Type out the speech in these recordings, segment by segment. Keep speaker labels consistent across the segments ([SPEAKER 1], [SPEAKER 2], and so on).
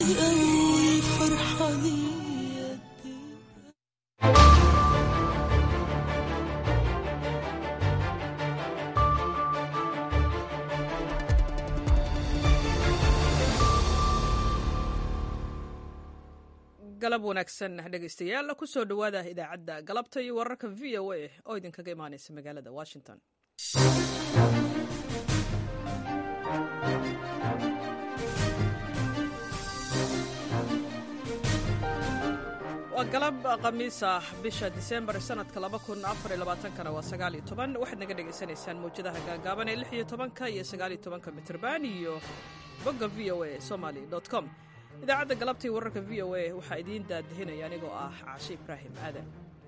[SPEAKER 1] galab wanaagsan dhegaystayaal kusoo dhowaada idaacadda galabta iyo wararka v o a oo idinkaga imaanaysa magaalada washington waa galab khamiis ah bisha disembar sanadka kana waa sagaaliyo toban waxaad naga dhegaysanaysaan mawjadaha gaagaaban ee lix iyo tobanka iyo sagaaliyo tobanka mitrban iyo bogga v o a somaly com idaacadda galabtii wararka v o a waxaa idiin daadahinaya anigoo ah caashe ibraahim aadan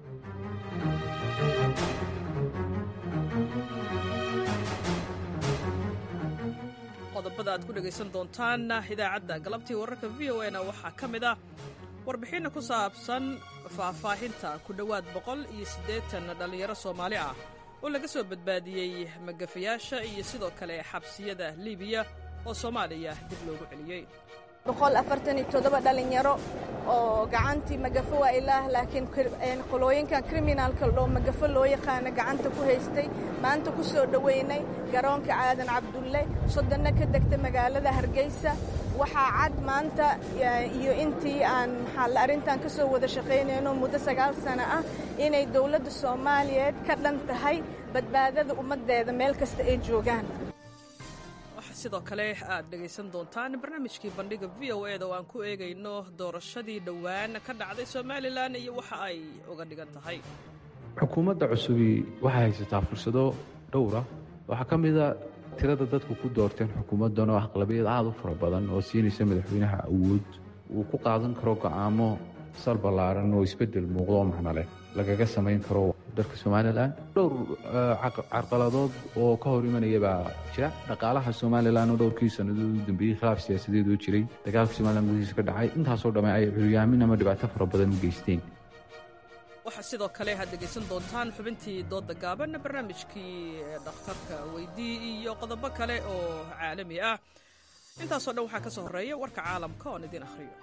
[SPEAKER 1] qodobada aad ku dhegaysan doontaan idaacadda galabtii wararka v o na waxaa ka mid ah warbixinna ku saabsan faahfaahinta ku dhowaad boqol iyo siddeetan dhallinyaro soomaali ah oo laga soo badbaadiyey magafayaasha iyo sidoo kale xabsiyada liibiya oo soomaaliya dib loogu celiyey
[SPEAKER 2] dhalinyaro oo gacantii magafo waa ilaah laakiin qolooyinkan kriminaalka oo magafo loo yaqaana gacanta ku haystay maanta ku soo dhoweynay garoonka caadan cabdulle soddonna ka degta magaalada hargeysa waxaa cad maanta iyo intii aan maxaa arrintan ka soo wada shaqaynayno muddo sagaal sano ah inay dowladda soomaaliyeed ka dhan tahay badbaadada ummaddeeda meel kasta ay joogaan
[SPEAKER 1] sidoo kale aad dhegaysan doontaan barnaamijkii bandhiga v o eda oo aan ku eegayno doorashadii dhowaan ka dhacday somalilan iyo waxa ay uga dhigan tahay
[SPEAKER 3] xukuumadda cusubi waxay haysataa fursado dhowra waxaa ka mida tirada dadku ku doorteen xukuumaddan oo aqlabiyad aad u fara badan oo siinaysa madaxweynaha awood uu ku qaadan karo go'aamo sal ballaaran oo isbeddel muuqdo oo macno leh lagaga samayn karo dalka somalilan dhowr carqaladood oo ka hor imanaya baa jira dhaqaalaha somalilan oo dhowrkii sannadood u dambeeyey khilaaf siyaasadeed oo jiray dagaalka somalilan gudihiisa ka dhacay intaasoo dhamme ay curyaamin ama dhibaato fara badan u geysteen
[SPEAKER 1] waxaa sidoo kale aad dhegaysan doontaan xubintii doodda gaaban barnaamijkii dhakhtarka weydii iyo qodobo kale oo caalami ah intaasoo dhan waxaa ka soo horreeya warka caalamka oon idiin akhriyo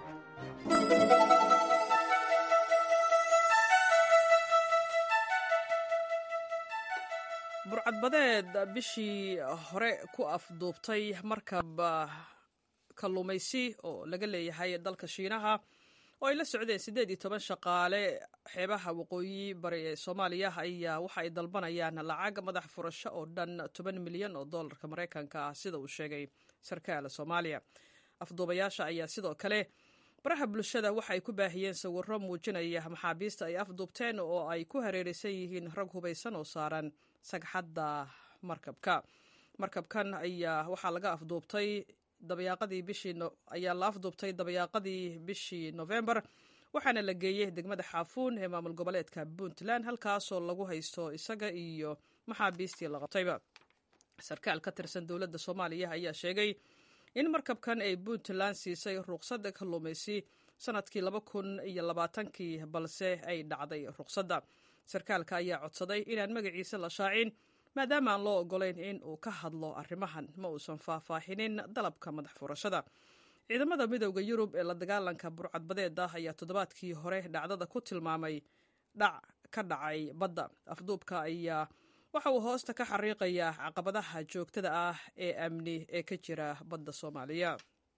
[SPEAKER 1] burcadbadeed bishii hore ku afduubtay markab kalluumaysi oo laga leeyahay dalka shiinaha oo ay la socdeen siddeed iyo toban shaqaale xeebaha waqooyi bari ee soomaaliya ayaa waxa ay dalbanayaan lacag madax furasho oo dhan toban milyan oo dollarka maraykanka ah sida uu sheegay sarkaal soomaaliya afduubayaasha ayaa sidoo kale baraha bulshada waxa ay ku baahiyeen sawirro muujinaya maxaabiista ay afduubteen oo ay ku hareeraysan yihiin rag hubaysan oo saaran sagxadda markabka markabkan ayaa waxaa laga afduubtay dabayaaqadii bishii ayaa la afduubtay dabayaaqadii bishii nofembar waxaana la geeyey degmada xaafuun ee maamul goboleedka puntland halkaasoo lagu haysto isaga iyo maxaabiistii la qabtayba sarkaal ka tirsan dowladda soomaaliya ayaa sheegay in markabkan ay puntland siisay ruqsadda kalluumaysi sanadkii laba kun iyo labaatankii balse ay dhacday ruqsadda sarkaalka ayaa codsaday inaan magaciisa la shaacin maadaama aan loo ogolayn in uu ka hadlo arrimahan ma uusan faahfaahinin dalabka madax furashada ciidamada midooda yurub ee la dagaalanka burcadbadeeda ayaa toddobaadkii hore dhacdada ku tilmaamay dhac ka dhacay badda afduubka ayaa waxa uu hoosta ka xariiqayaa caqabadaha joogtada ah ee amni ee ka jira badda soomaaliya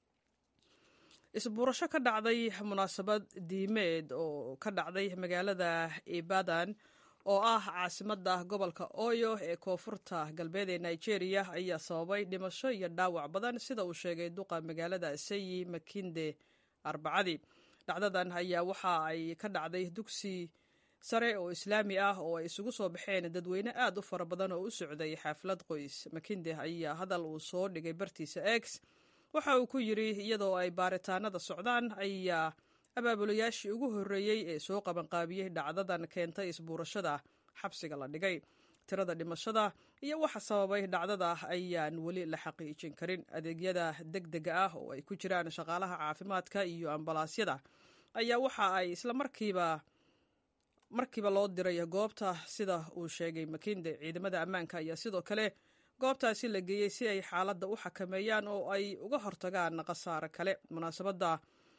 [SPEAKER 1] isbuurasho ka dhacday munaasabad diimeed oo ka dhacday magaalada ibadan oo ah caasimadda gobolka oyo ee koonfurta galbeed ee nigeria ayaa sababay dhimasho iyo dhaawac badan sida uu sheegay duqa magaalada sayi makinde arbacadii dhacdadan ayaa waxa ay ka dhacday dugsi sare oo islaami ah oo ay isugu soo baxeen dadweyne aad u fara badan oo u socday xaaflad qoys makinde ayaa hadal uu soo dhigay bartiisa x waxa uu ku yidri iyadoo ay baaritaanada socdaan ayaa abaabulayaashii ugu horreeyey ee soo qabanqaabiyey dhacdadan keentay isbuurashada xabsiga la dhigay tirada dhimashada iyo waxa sababay dhacdada ayaan weli la xaqiijin karin adeegyada deg dega ah oo ay ku jiraan shaqaalaha caafimaadka iyo ambalaasyada ayaa waxa ay isla markiiba markiiba loo diray goobta sida uu sheegay makinde ciidamada ammaanka ayaa sidoo kale goobtaasi la geeyey si ay xaaladda u xakameeyaan oo ay uga hortagaan khasaare kale munaasabadda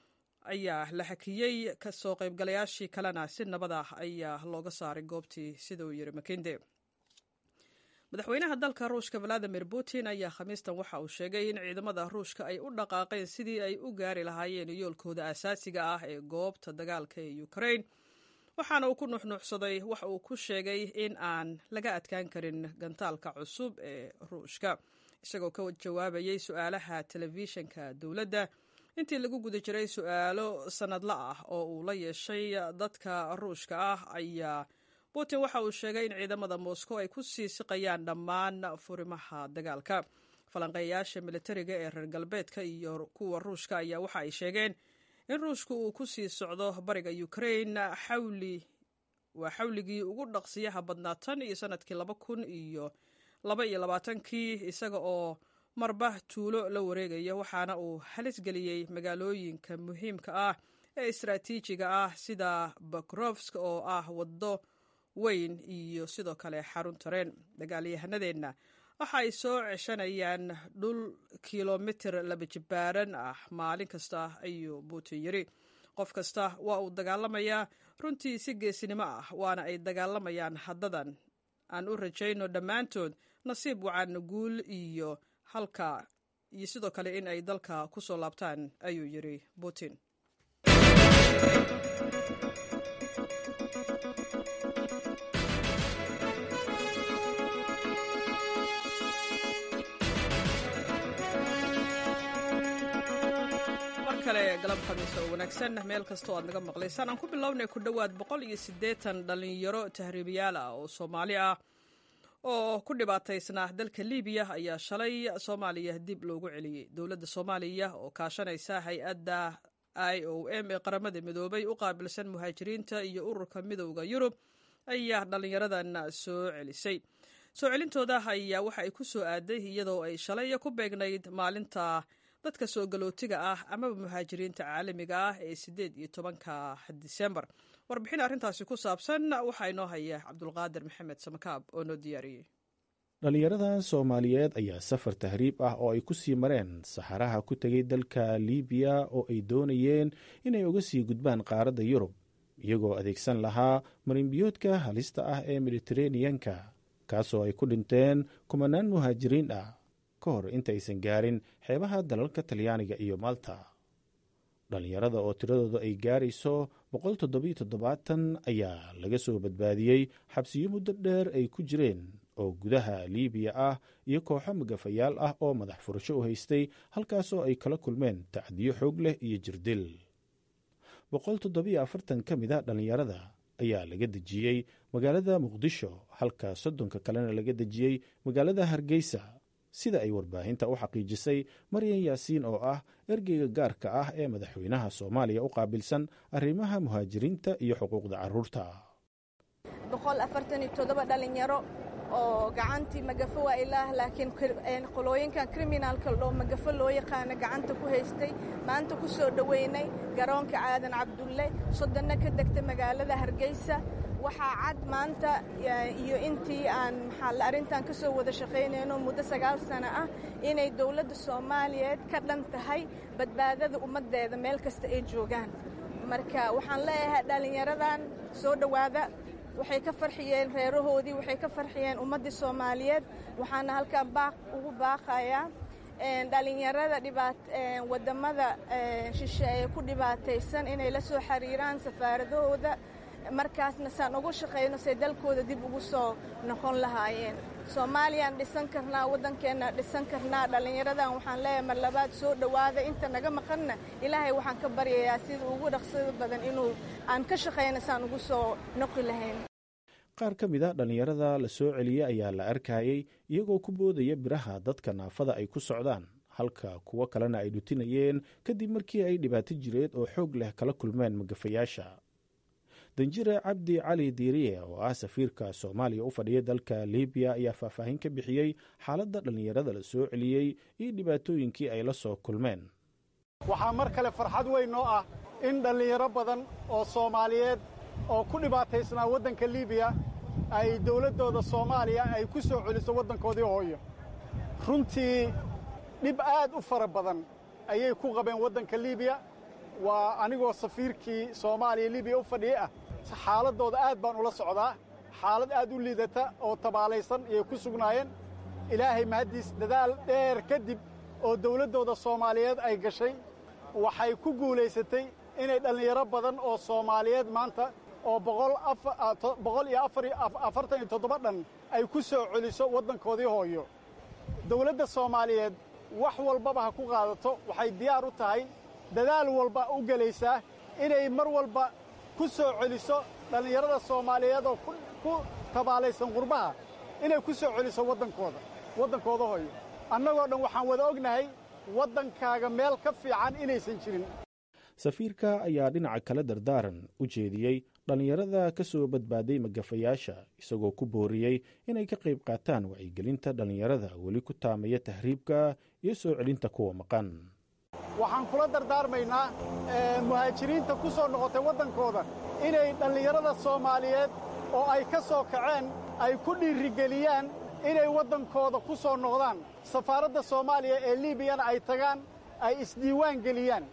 [SPEAKER 1] ayaa la xakiyey kasoo qaybgalayaashii kalena si nabad ah ayaa looga saaray goobtii sida uu yiri makinde madaxweynaha dalka ruushka valadimir putin ayaa khamiistan waxa uu sheegay in ciidamada ruushka ay u dhaqaaqeen sidii ay u gaari lahaayeen yoolkooda asaasiga ah ee goobta dagaalka ee ukrain waxaana uu ku nuuxnuuxsaday waxa uu ku sheegay in aan laga adkaan karin gantaalka cusub ee ruushka isagoo ka jawaabayay su-aalaha telefishinka dowladda intii lagu guda jiray su-aalo sannadla ah oo uu la yeeshay dadka ruushka ah ayaa putin waxa uu sheegay in ciidamada moscow ay ku sii siqayaan dhammaan furimaha dagaalka falanqeeyaasha militariga ee reer galbeedka iyo kuwa ruushka ayaa waxa ay sheegeen in ruushku uu ku sii socdo bariga ukrain xawli waa xawligii ugu dhaqsiyaha badnaa tan iyo sanadkii laba kun iyo laba iyo labaatankii isaga oo marba tuulo la wareegaya waxaana uu halis geliyey magaalooyinka muhiimka ah ee istaraatiijiga ah sida bakrovsk oo ah waddo weyn iyo sidoo kale xarun tareen dagaalyahanadeenna waxa ay soo ceshanayaan dhul kilomitir laba jibaaran ah maalin kasta ayuu putin yiri qof kasta waa uu dagaalamayaa runtii si geesinimo ah waana ay dagaalamayaan haddadan aan u rajayno dhammaantood nasiib wacan guul iyo halka iyo sidoo kale in ay dalka ku soo laabtaan ayuu yiri putin galab khamiis oo wanaagsan meel kastoo aad naga maqlaysaan aan ku bilownay ku dhowaad boqol iyo siddeetan dhallinyaro tahriibiyaal ah oo soomaali ah oo ku dhibaataysnaa dalka libiya ayaa shalay soomaaliya dib loogu celiyey dowladda soomaaliya oo kaashanaysa hay-adda i o m ee qaramada midoobay u qaabilsan muhaajiriinta iyo ururka midowda yurub ayaa dhallinyaradan soo celisay soo celintooda ayaa waxa ay ku soo aaday iyadoo ay shalay ku beegnayd maalinta dadka soo galootiga ah amaba muhaajiriinta caalamiga ah ee siddeed iyo tobanka disembar warbixin arrintaasi ku saabsan waxaa inoo haya cabdulqaadir maxamed samakaab oo noo diyaariyey
[SPEAKER 4] dhallinyaradan soomaaliyeed ayaa safar tahriib ah oo ay ku sii mareen saxaraha ku tegay dalka libiya oo ay doonayeen inay uga sii gudbaan qaaradda yurub iyagoo adeegsan lahaa marinbiyoodka halista ah ee mediteraneyanka kaasoo ay ku dhinteen kumanaan muhaajiriin ah ka hor intaysan gaarin xeebaha dalalka talyaaniga iyo malta dhallinyarada oo tiradooda ay gaarayso boqol toddobiyo toddobaatan ayaa laga soo badbaadiyey xabsiyo muddo dheer ay ku jireen oo gudaha liibiya ah iyo kooxo magafayaal ah oo madax furasho u haystay halkaasoo ay kala kulmeen tacdiyo xoog leh iyo jirdil boqol toddobiyo afartan ka mid a dhallinyarada ayaa laga dejiyey magaalada muqdisho halka soddonka kalena laga dejiyey magaalada hargeysa sida ay warbaahinta u xaqiijisay maryan yaasiin oo ah ergeyga gaarka ah ee madaxweynaha soomaaliya u qaabilsan arrimaha muhaajiriinta iyo xuquuqda carruurta
[SPEAKER 2] dhalinyaro oo gacantii magafo waa ilaah laakiin qolooyinkan kriminaalka oo magafo loo yaqaana gacanta ku haystay maanta ku soo dhoweynay garoonka caadan cabdulle soddonna ka degta magaalada hargeysa waxaa cad maanta iyo intii aan maxaa arrintan ka soo wada shaqaynayno muddo sagaal sano ah inay dowladda soomaaliyeed ka dhan tahay badbaadada ummaddeeda meel kasta ay joogaan marka waxaan leeyahay dhallinyaradan soo dhowaada waxay ka farxiyeen reerahoodii waxay ka farxiyeen ummaddii soomaaliyeed waxaana halkan baaq ugu baaqayaa dhalinyarada wadamada shishe ee ku dhibaataysan inay la soo xiriiraan safaaradahooda markaasna saan ugu shaqayno say dalkooda dib ugu soo noqon lahaayeen soomaaliyaan dhisan karnaa waddankeenna dhisan karnaa dhallinyaradan waxaan leeyahay mar labaad soo dhowaada inta naga maqanna ilaahay waxaan ka baryayaa sida ugu dhaqsada badan inuu aan ka shaqayno saan ugu soo noqi lahayn
[SPEAKER 4] qaar ka mid a dhallinyarada la soo celiyey ayaa la arkayey iyagoo ku boodaya biraha dadka naafada ay ku socdaan halka kuwo kalena ay dhutinayeen kadib markii ay dhibaato jireed oo xoog leh kala kulmeen magafayaasha danjire cabdi cali diiriye oo ah safiirka soomaaliya u fadhiya dalka libiya ayaa faahfaahin ka bixiyey xaaladda dhallinyarada la soo celiyey iyo dhibaatooyinkii ay la soo kulmeen
[SPEAKER 5] waxaa mar kale farxad weyn noo ah in dhallinyaro badan oo soomaaliyeed oo ku dhibaataysnaa waddanka libiya ay dawladdooda soomaaliya ay ku soo celiso waddankoodii hooyo runtii dhib aad u fara badan ayay ku qabeen waddanka libiya waa anigoo safiirkii soomaaliya libiya u fadhiya ah xaaladdooda aad baan ula socdaa xaalad aad u liidata oo tabaalaysan ayay ku sugnaayeen ilaahay mahaddiis dadaal dheer kadib oo dawladdooda soomaaliyeed ay gashay waxay ku guulaysatay inay dhallinyaro badan oo soomaaliyeed maanta oo boqol iyo afartan iyo toddoba dhan ay ku soo celiso waddankoodii hooyo dawladda soomaaliyeed wax walbaba ha ku qaadato waxay diyaar u tahay dadaal walba u gelaysaa inay mar walba ku soo celiso dhallinyarada soomaaliyeed oo ku tabaalaysan qurbaha inay ku soo celiso waddankooda waddankooda hooyo annagoo dhan waxaan wada ognahay waddankaaga meel ka fiican inaysan jirin
[SPEAKER 4] safiirka ayaa dhinaca kale dardaaran u jeediyey dhallinyarada ka soo badbaaday magafayaasha isagoo ku booriyey inay ka qayb qaataan wacyigelinta dhallinyarada weli ku taamaya tahriibka iyo soo celinta kuwa maqan
[SPEAKER 5] waxaan kula dardaarmaynaa muhaajiriinta ku soo noqotay waddankooda inay dhallinyarada soomaaliyeed oo ay ka soo kaceen ay ku dhiirigeliyaan inay waddankooda ku soo noqdaan safaaradda soomaaliya ee liibiyana ay tagaan ay isdiiwaan geliyaan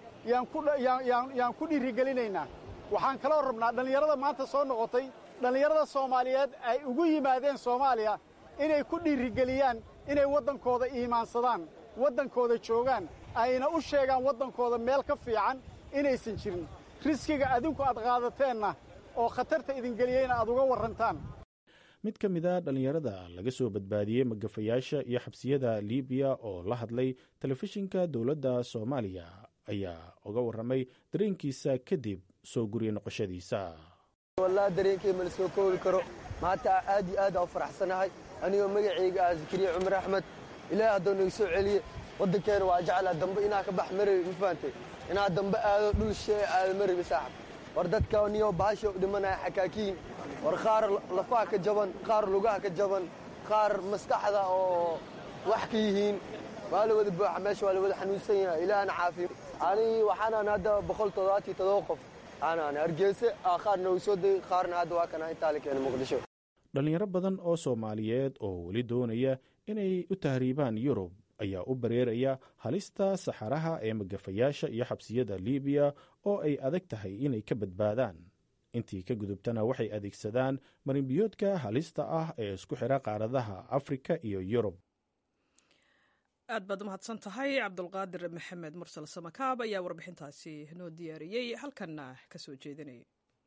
[SPEAKER 5] yaan ku dhiirigelinaynaa waxaan kaloo rabnaa dhallinyarada maanta soo noqotay dhallinyarada soomaaliyeed ay ugu yimaadeen soomaaliya inay ku dhiirigeliyaan inay waddankooda iimaansadaan waddankooda joogaan ayna u sheegaan waddankooda meel ka fiican inaysan jirin riskiga adinku aad qaadateenna oo khatarta idingeliyeyna aad uga warrantaan
[SPEAKER 4] mid ka mid a dhallinyarada laga soo badbaadiyey magafayaasha iyo xabsiyada liibiya oo la hadlay telefishinka dowladda soomaaliya ayaa uga warramay dareenkiisa kadib soo guriya noqoshadiisa
[SPEAKER 6] wallahi dareenkay mala soo koobi karo maanta aad iyo aad aa u faraxsanahay anigoo magacayga ah zakariya cumar axmed ilaahay haddoo naga soo celiye waddankeena waa jeclaa dambe inaa ka bax marabi ma fahantay inaa dambe aado dhul shee aado marabi saaxib war dadka niyoo bahasha u dhimanaya xakaakiin war qaar lafaha ka jaban qaar lugaha ka jaban qaar maskaxda oo wax ka yihiin waa la wada buuxa meesha waa la wada xanuunsan yahay ilaahna caafiyo ani waxaanaan hadda boqol toddobaatiyo todoba qof aanaan hargeyse qaarna uu soo degay qaarna hadda waa kana intaa la keenay muqdisho
[SPEAKER 4] dhallinyaro badan oo soomaaliyeed oo weli doonaya inay u tahriibaan yurub ayaa u bareeraya halista saxaraha ee magafayaasha iyo xabsiyada liibiya oo ay adag tahay inay ka badbaadaan intii ka gudubtana waxay adeegsadaan marinbiyoodka halista ah ee isku xidha qaaradaha afrika iyo yurub
[SPEAKER 1] aad baad umahadsan tahay cabdulqaadir maxamed mursal samakaab ayaa warbixintaasi noo diyaariyey halkanna ka soo jeedinayay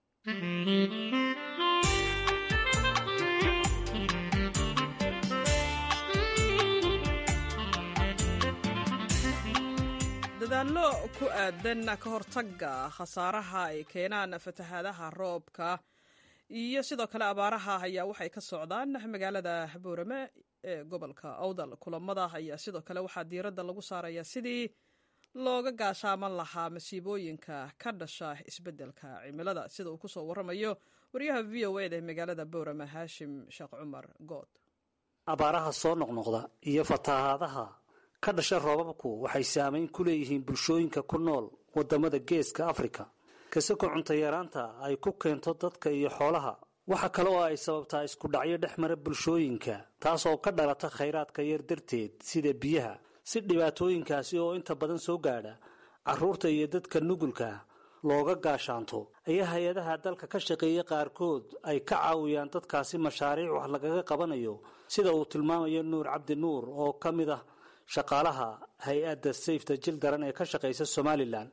[SPEAKER 1] dadaallo ku aadan ka hortagga khasaaraha ay keenaan fatahaadaha roobka iyo sidoo kale abaaraha ayaa waxay ka socdaan magaalada boorame ee gobolka awdal kulamada ayaa sidoo kale waxaa diiradda lagu saarayaa sidii looga gaashaaman lahaa masiibooyinka ka dhasha isbeddelka cimilada sida uu kusoo waramayo wariyaha v o eda ee magaalada boorame haashim sheekh cumar good
[SPEAKER 7] abaaraha soo noqnoqda iyo fatahaadaha ka dhasha roobabku waxay saamayn ku leeyihiin bulshooyinka ku nool waddamada geeska afrika kasako cuntayaraanta ay ku keento dadka iyo xoolaha waxa kale oo ay sababtaa isku dhacyo dhex mara bulshooyinka taas oo ka dhalata khayraadka yar darteed sida biyaha si dhibaatooyinkaasi oo inta badan soo gaadha carruurta iyo dadka nugulka looga gaashaanto ayaa hay-adaha dalka ka shaqeeya qaarkood ay ka caawiyaan dadkaasi mashaariic wax lagaga qabanayo sida uu tilmaamayo nuur cabdi nuur oo ka mid ah shaqaalaha hay-adda sayfta jil daran ee ka shaqaysa somalilan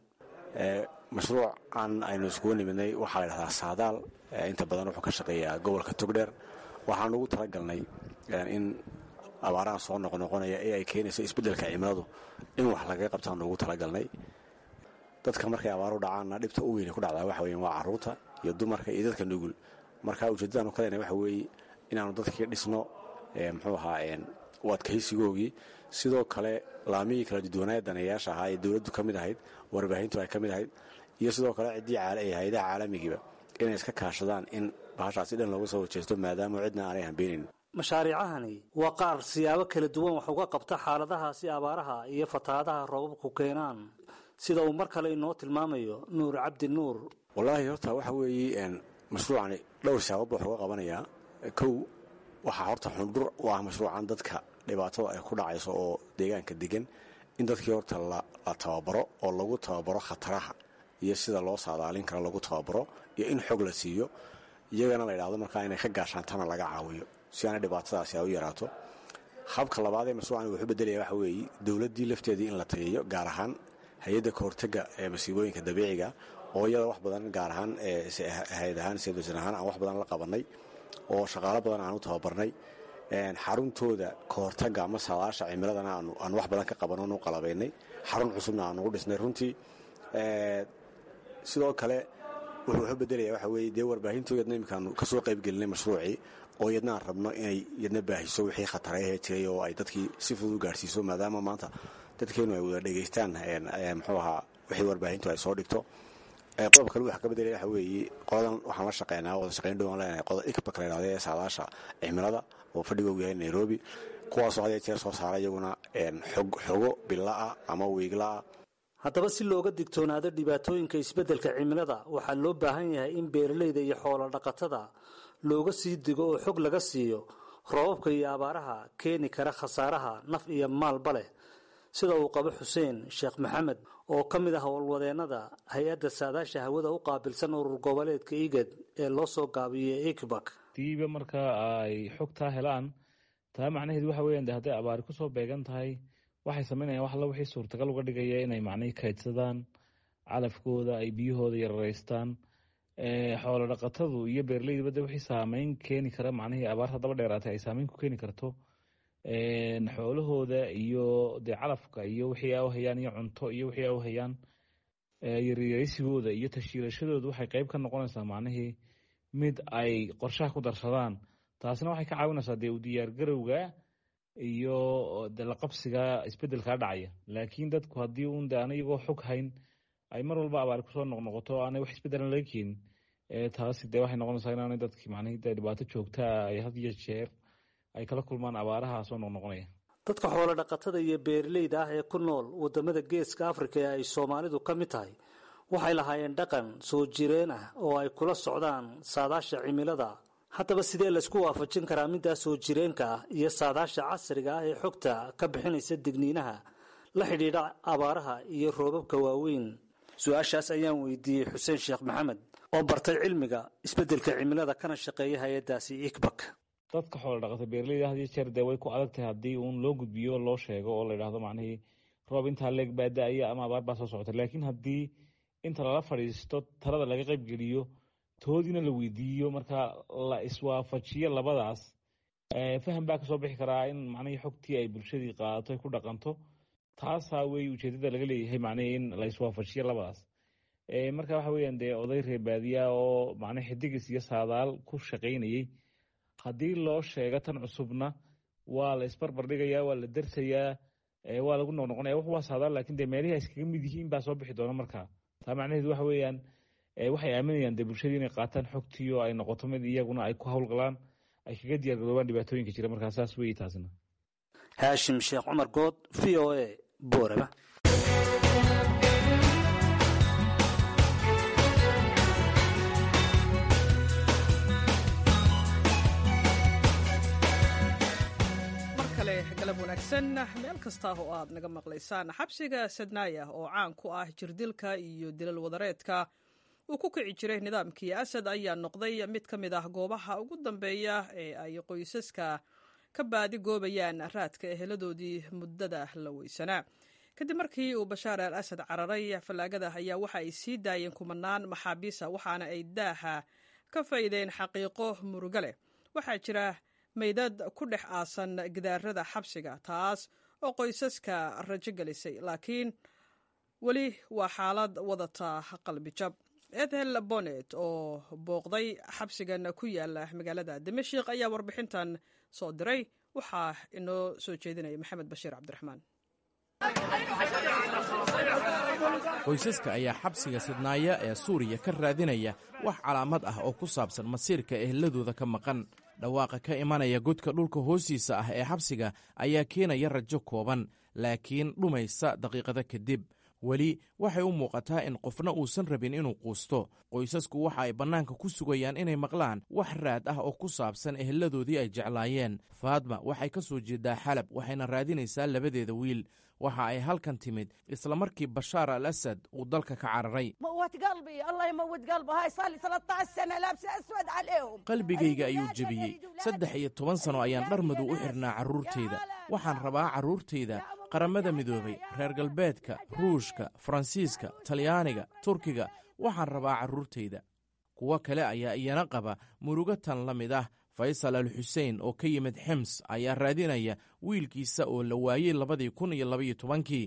[SPEAKER 8] mashruucan aynu iskugu nimidnay waxaa la dhahdaa saadaal inta badan wuxuu ka shaqeeyaa gobolka togdheer waxaan ugu talagalnay in abaaraha soo noqnoqonaya ee ay keenayso isbeddelka cimiladu in wax lagaga qabtaan ugu talagalnay dadka markay abaaru dhacaanna dhibta u weyne ku dhacdaa waxa weyan waa carruurta iyo dumarka iyo dadka nugul marka ujeeddadaanu kalena waxa weeye inaanu dadkii dhisno muxuu ahaa u adkaysigoogii sidoo kale laamihii kala duduwanaaya daneeyaasha ahaa ee dowladdu ka mid ahayd warbaahintu ay ka mid ahayd iyo sidoo kale ciddii hay-adaha caalamigiiba inay iska kaashadaan in bahashaasi dhan looga soo horjeesto maadaama cidna aanay hambeenayn
[SPEAKER 7] mashaariicahani waa qaar siyaabo kala duwan wax uga qabta xaaladahaasi abaaraha iyo fatahaadaha roobabku keenaan sida uu mar kale inoo tilmaamayo nuur cabdi nuur
[SPEAKER 8] wallaahi horta waxa weeye mashruucani dhowr siyaabood wax uga qabanayaa kow waxaa horta xundhur u ah mashruucan dadka dhibaatada ay ku dhacayso oo deegaanka degan in dadkii horta la tababaro oo lagu tababaro khataraha iyo sida loo saadaalin karo lagu tababaro iyo in xog la siiyo iyagana la yidhahdo markaa inay ka gaashaantana laga caawiyo si aanay dhibaatadaasi ay u yaraato habka labaad ee mashruucan wuxuu bedelaya waxa weeye dowladdii lafteedii in la tageeyo gaar ahaan hay-adda kahortega ee masiibooyinka dabiiciga oo iyada wax badan gaar ahaan hay-ad ahaan sedosan ahaan aan wax badan la qabanay oo shaqaalo badan aan u tababarnay xaruntooda kahortaga ama saadaasha cimiladana aan wax badan ka qabanonu qalabaynay xarun cusubna aan ugu dhisnay runtii sidoo kale wuxuu wuxuu bedelaya waxa weeye dee warbaahinto yadna iminkaanu kasoo qaybgelinay mashruucii oo yadna aan rabno inay yadna baahiso wixii khatarayahee jiray oo ay dadkii si fudud u gaarhsiiso maadaama maanta dadkeenu ay wada dhegaystaan muxuu ahaa wixii warbaahintu ay soo dhigto qodob kale waxa ka bedelaya waxa weeye qoladan waxaan la shaqeynaa wada shaqeyn dhowaan leenahay qolada ikbak la yidhahda ee saadaasha cimilada oo fadhigoogu yahay nairobi kuwaasoo had jeer soo saara iyaguna xogo billa'a ama wiigla'a
[SPEAKER 7] haddaba si looga digtoonaado dhibaatooyinka isbeddelka cimilada waxaa loo baahan yahay in beeralayda iyo xoolo dhaqatada looga sii digo oo xog laga siiyo roobabka iyo abaaraha keeni kara khasaaraha naf iyo maalba leh sida uu qabo xuseen sheekh maxamed oo ka mid ah howlwadeennada hay-adda saadaasha hawada u qaabilsan urur goboleedka igad ee loo soo gaabiyey ikbak
[SPEAKER 9] diiba markaa ay xogtaa helaan taa macnaheedu waxa weyan de hadday abaari kusoo beegan tahay waxay sameynayaan wax alla wixii suurtagal uga dhigaya inay macnihii kaydsadaan calafkooda ay biyahooda yararaystaan xoolo dhaqatadu iyo beeraleyduba de wixii saameyn keeni kara macnihii abaarta daba dheeraatay ay saameyn ku keeni karto xoolahooda iyo dee calafka iyo wixii a u hayaan iyo cunto iyo wixii a u hayaan yaryaraysigooda iyo tashiilashadooda waxay qeyb ka noqonaysaa macnihii mid ay qorshaha ku darsadaan taasina waxay ka caawinaysaa dee u diyaargarowga iyo de la qabsiga isbedelkaa dhacaya laakiin dadku haddii uun de aan iyagoo xog hayn ay mar walba abaari kusoo noqnoqoto o aanay wax isbedelan laga keenin taasi dee waxay noqonaysaa inaanay dadki macnihii de dhibaato joogtaa ay had iyo jeer ay kala kulmaan abaaraha soo noqnoqonaya
[SPEAKER 7] dadka xoolo dhaqatada iyo beeralayda ah ee ku nool waddamada geeska afrika ee ay soomaalidu ka mid tahay waxay lahaayeen dhaqan soo jireen ah oo ay kula socdaan saadaasha cimilada haddaba sidee laysku waafajin karaa middaa soo jireenka ah iyo saadaasha casriga ah ee xogta ka bixinaysa digniinaha la xidhiidha abaaraha iyo roobabka waaweyn su-aashaas ayaan weydiiyey xuseen sheekh maxamed oo bartay cilmiga isbeddelka cimilada kana shaqeeya hay-addaasi ikbak
[SPEAKER 9] dadka xoolo dhaqata beeraleyda had iyo jeer dee way ku adag tahay haddii uun loo gudbiyo loo sheego oo la yidhahdo macnihii roob intaa leeg baa da-aya ama abaar baa soo socota laakiin haddii inta lala fadhiisto talada laga qaybgeliyo toodiina la weydiiyo marka la iswaafajiyo labadaas faham baa kasoo bixi karaa in macnihii xogtii ay bulshadii qaadato ay ku dhaqanto taasaa wey ujeedada laga leeyahay macnihii in la iswaafajiyo labadaas marka waxa weeyaan dee oday reebaadiya oo macnii xidigis iyo saadaal ku shaqaynayey haddii loo sheego tan cusubna waa la isbarbar dhigayaa waa la dersayaa waa lagu noqnoqonaya wax waa saadaal lakin dee meelihii ay iskaga mid yihiin baa soo bixi doona markaa taa macnaheedu waxa weeyaan waxay aaminayaan dee bulshadii inay qaataan xogtii oo ay noqoto mid iyaguna ay ku howlgalaan ay kaga diyaar garoobaan dhibaatooyinka jira markaa saas weeye taasina
[SPEAKER 7] haashim sheekh cumar good v o a boorama
[SPEAKER 1] galab wanaagsan meel kasta oo aad naga maqlaysaan xabsiga sadnaaya oo caan ku ah jirdilka iyo dilal wadareedka uu ku kici jiray nidaamkii asad ayaa noqday mid ka mid ah goobaha ugu dambeeya ee ay qoysaska ka baadi goobayaan raadka eheladoodii muddada la weysanaa kadib markii uu bashaar al asad cararay fallaagada ayaa waxa ay sii daayeen kumanaan maxaabiisa waxaana ay daaha ka faydeen xaqiiqo murugo leh waxaa jira maydad ku dhex aasan gidaarada xabsiga taas oo qoysaska rajo gelisay laakiin weli waa xaalad wadata qalbijab ethel bonet oo booqday xabsigan ku yaala magaalada dimashik ayaa warbixintan soo diray waxaa inoo soo jeedinaya maxamed bashiir cabdiraxmaan
[SPEAKER 10] qoysaska ayaa xabsiga sidnaaya ee suuriya ka raadinaya wax calaamad ah oo ku saabsan masiirka eheladooda ka maqan dhawaaqa ka imanaya godka dhulka hoostiisa ah ee xabsiga ayaa keenaya rajo kooban laakiin dhumaysa daqiiqada kadib weli waxay u muuqataa in qofna uusan rabin inuu quusto qoysasku waxa ay bannaanka ku sugayaan inay maqlaan wax raad ah oo ku saabsan eheladoodii ay jeclaayeen faadma waxay ka soo jeedaa xalab waxayna raadinaysaa labadeeda wiil waxa ay halkan timid isla markii bashaar al asad uu dalka ka cararay qalbigayga ayuu jebiyey saddex iyo toban sano ayaan dhar madow u xidhnaa carruurtayda waxaan rabaa carruurtayda qaramada midoobay reer galbeedka ruushka faransiiska talyaaniga turkiga waxaan rabaa carruurtayda kuwo kale ayaa iyana qaba murugo tan la mid ah faysal al xuseen oo ka yimid xims ayaa raadinaya wiilkiisa oo la waayey labadii kun iyo labaiyo tobankii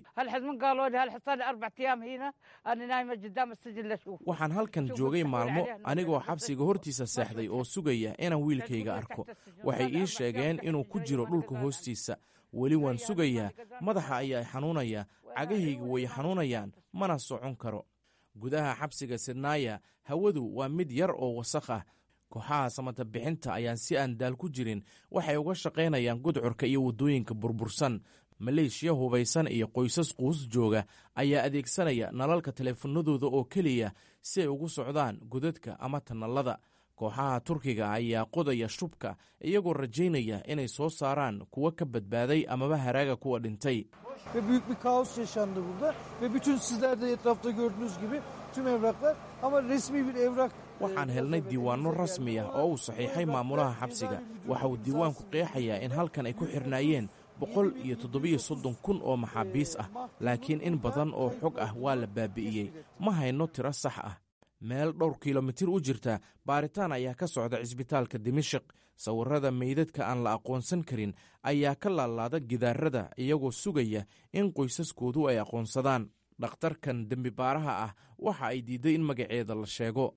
[SPEAKER 10] waxaan halkan joogay maalmo anigoo xabsiga hortiisa seexday oo sugaya inaan wiilkayga arko waxay ii sheegeen inuu ku jiro dhulka hoostiisa weli waan sugayaa madaxa ayaa xanuunaya cagahayga way xanuunayaan mana socon karo gudaha xabsiga sidnaaya hawadu waa mid yar oo wasakh ah kooxaha samata bixinta ayaan si aan daal ku jirin waxay uga shaqaynayaan gudcurka iyo waddooyinka burbursan maleeshiya hubaysan iyo qoysas quus jooga ayaa adeegsanaya nalalka teleefanadooda oo keliya si ay ugu socdaan godadka ama tanallada kooxaha turkiga ayaa qodaya shubka iyagoo rajaynaya inay soo saaraan kuwa ka badbaaday amaba haraaga kuwa dhintay
[SPEAKER 11] ve büyük bir kaos yaşandı burada ve bütün sizler de etrafta gördüğünüz gibi tüm evraklar ama resmi bir evrak
[SPEAKER 10] waxaan helnay diiwaanno rasmi ah oo uu saxiixay maamulaha xabsiga waxa uu diiwaanku qeexayaa in halkan ay ku xidhnaayeen boqol iyo toddobiyo soddon kun oo maxaabiis ah laakiin in badan oo xog ah waa la baabi'iyey ma hayno tiro sax ah meel dhowr kilomitir u jirta baaritaan ayaa ka socda cisbitaalka dimashik sawirrada meydadka aan la aqoonsan karin ayaa ka laalaada gidaarada iyagoo sugaya in qoysaskoodu ay aqoonsadaan dhakhtarkan dembi baaraha ah waxa ay diidday in magaceeda la sheego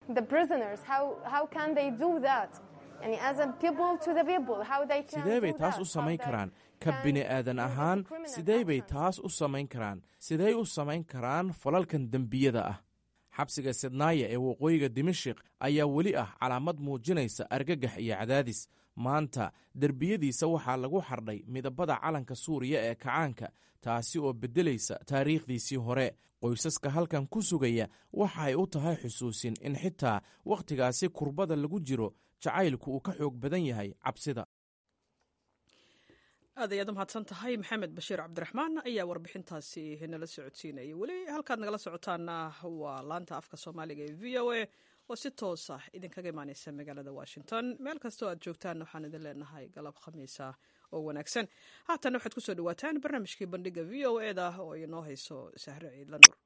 [SPEAKER 10] sidee bay taas u samayn karaan ka bini'aadan ahaan sidee bay taas u samayn karaan sidey u samayn karaan falalkan dembiyada ah xabsiga sidnaaya ee waqooyiga dimashik ayaa weli ah calaamad muujinaysa argagax iyo cadaadis maanta derbiyadiisa waxaa lagu xardhay midabada calanka suuriya ee kacaanka taasi oo beddelaysa taariikhdiisii hore qoysaska halkan ku sugaya waxa ay u tahay xusuusin in xitaa wakhtigaasi kurbada lagu jiro jacaylku uu ka xoog badan yahay cabsida
[SPEAKER 1] aad ayaad u mahadsan tahay maxamed bashiir cabdiraxmaan ayaa warbixintaasi nala socodsiinayay weli halkaad nagala socotaana waa laanta afka soomaaliga ee v o a oo si toos ah idinkaga imaaneysa magaalada washington meel kastoo aad joogtaan waxaan idin leenahay galab khamiisa oo wanaagsan haatan waxaad kusoo dhawaataan barnaamijkii bandhiga v o e da oo inoo hayso sahre ciidla nuur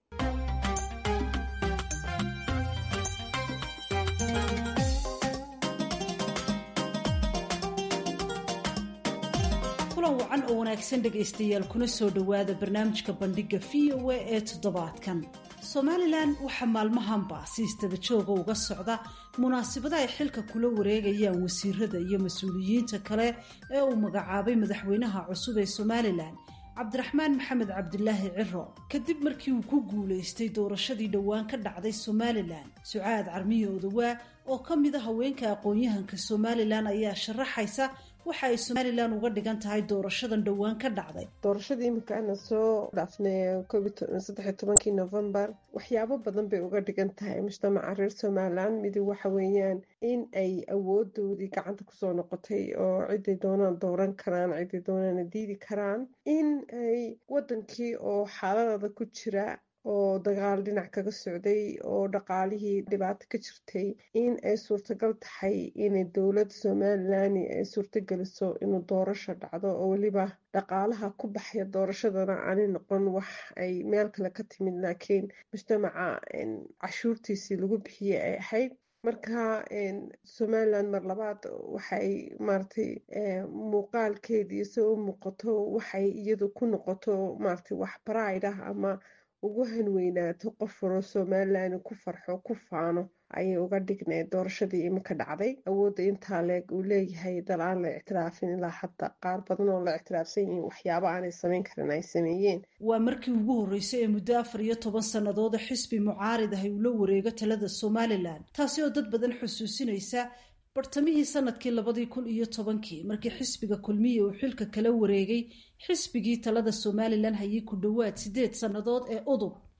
[SPEAKER 12] kulan wacan oo wanaagsan dhegaystayaal kuna soo dhowaada barnaamijka bandhiga v o a ee toddobaadkan somalilan waxaa maalmahanba si istaba jooga uga socda munaasabada ay xilka kula wareegayaan wasiirada iyo mas-uuliyiinta kale ee uu magacaabay madaxweynaha cusub ee somalilan cabdiraxmaan maxamed cabdilaahi ciro kadib markii uu ku guulaystay doorashadii dhowaan ka dhacday somalilan sucaad carmiyo odawaa oo ka mid a haweenka aqoon-yahanka somalilan ayaa sharaxaysa waxa ay somalilan uga dhigan tahay doorashadan dhowaan ka dhacday
[SPEAKER 13] doorashadii imika ana soo dhaafnay saddexiy tobankii novembar waxyaabo badan bay uga dhigan tahay mujtamaca reer somalilan midi waxa weeyaan in ay awoodoodii gacanta kusoo noqotay oo ciday doonaan dooran karaan ciday doonaana diidi karaan in ay wadankii oo xaaladada ku jira oo dagaal dhinac kaga socday oo dhaqaalihii dhibaato ka jirtay in ay suurtagal tahay inay dowladda somalilan ay suurtageliso inuu doorasho dhacdo oo weliba dhaqaalaha ku baxaya doorashadana aanay noqon wax ay meel kale ka timid laakiin mujtamaca cashuurtiisii lagu bixiyey ay ahayd marka somalilan mar labaad waxay maaragtay muuqaalkeedii se u muuqato waxay iyadu ku noqoto maaragtay wax bride ah ama ugu hanweynaato qof waro somalilan ku farxo ku faano ayay uga dhigneed doorashadii imika dhacday awoodda intaa leeg uu leeyahay dal aan la ictiraafin ilaa hadda qaar badan oo la ictiraafsan yihiin waxyaaba aanay samayn karin ay sameeyeen
[SPEAKER 12] waa markii ugu horreysay ee muddo afar iyo toban sannadooda xisbi mucaarid ahay uu la wareego talada somalilan taasi oo dad badan xusuusinaysa bartamihii sanadkii labadii kun iyo tobankii markii xisbiga kulmiya uu xilka kala wareegay xisbigii talada somalilan hayay ku dhowaad sideed sannadood ee udub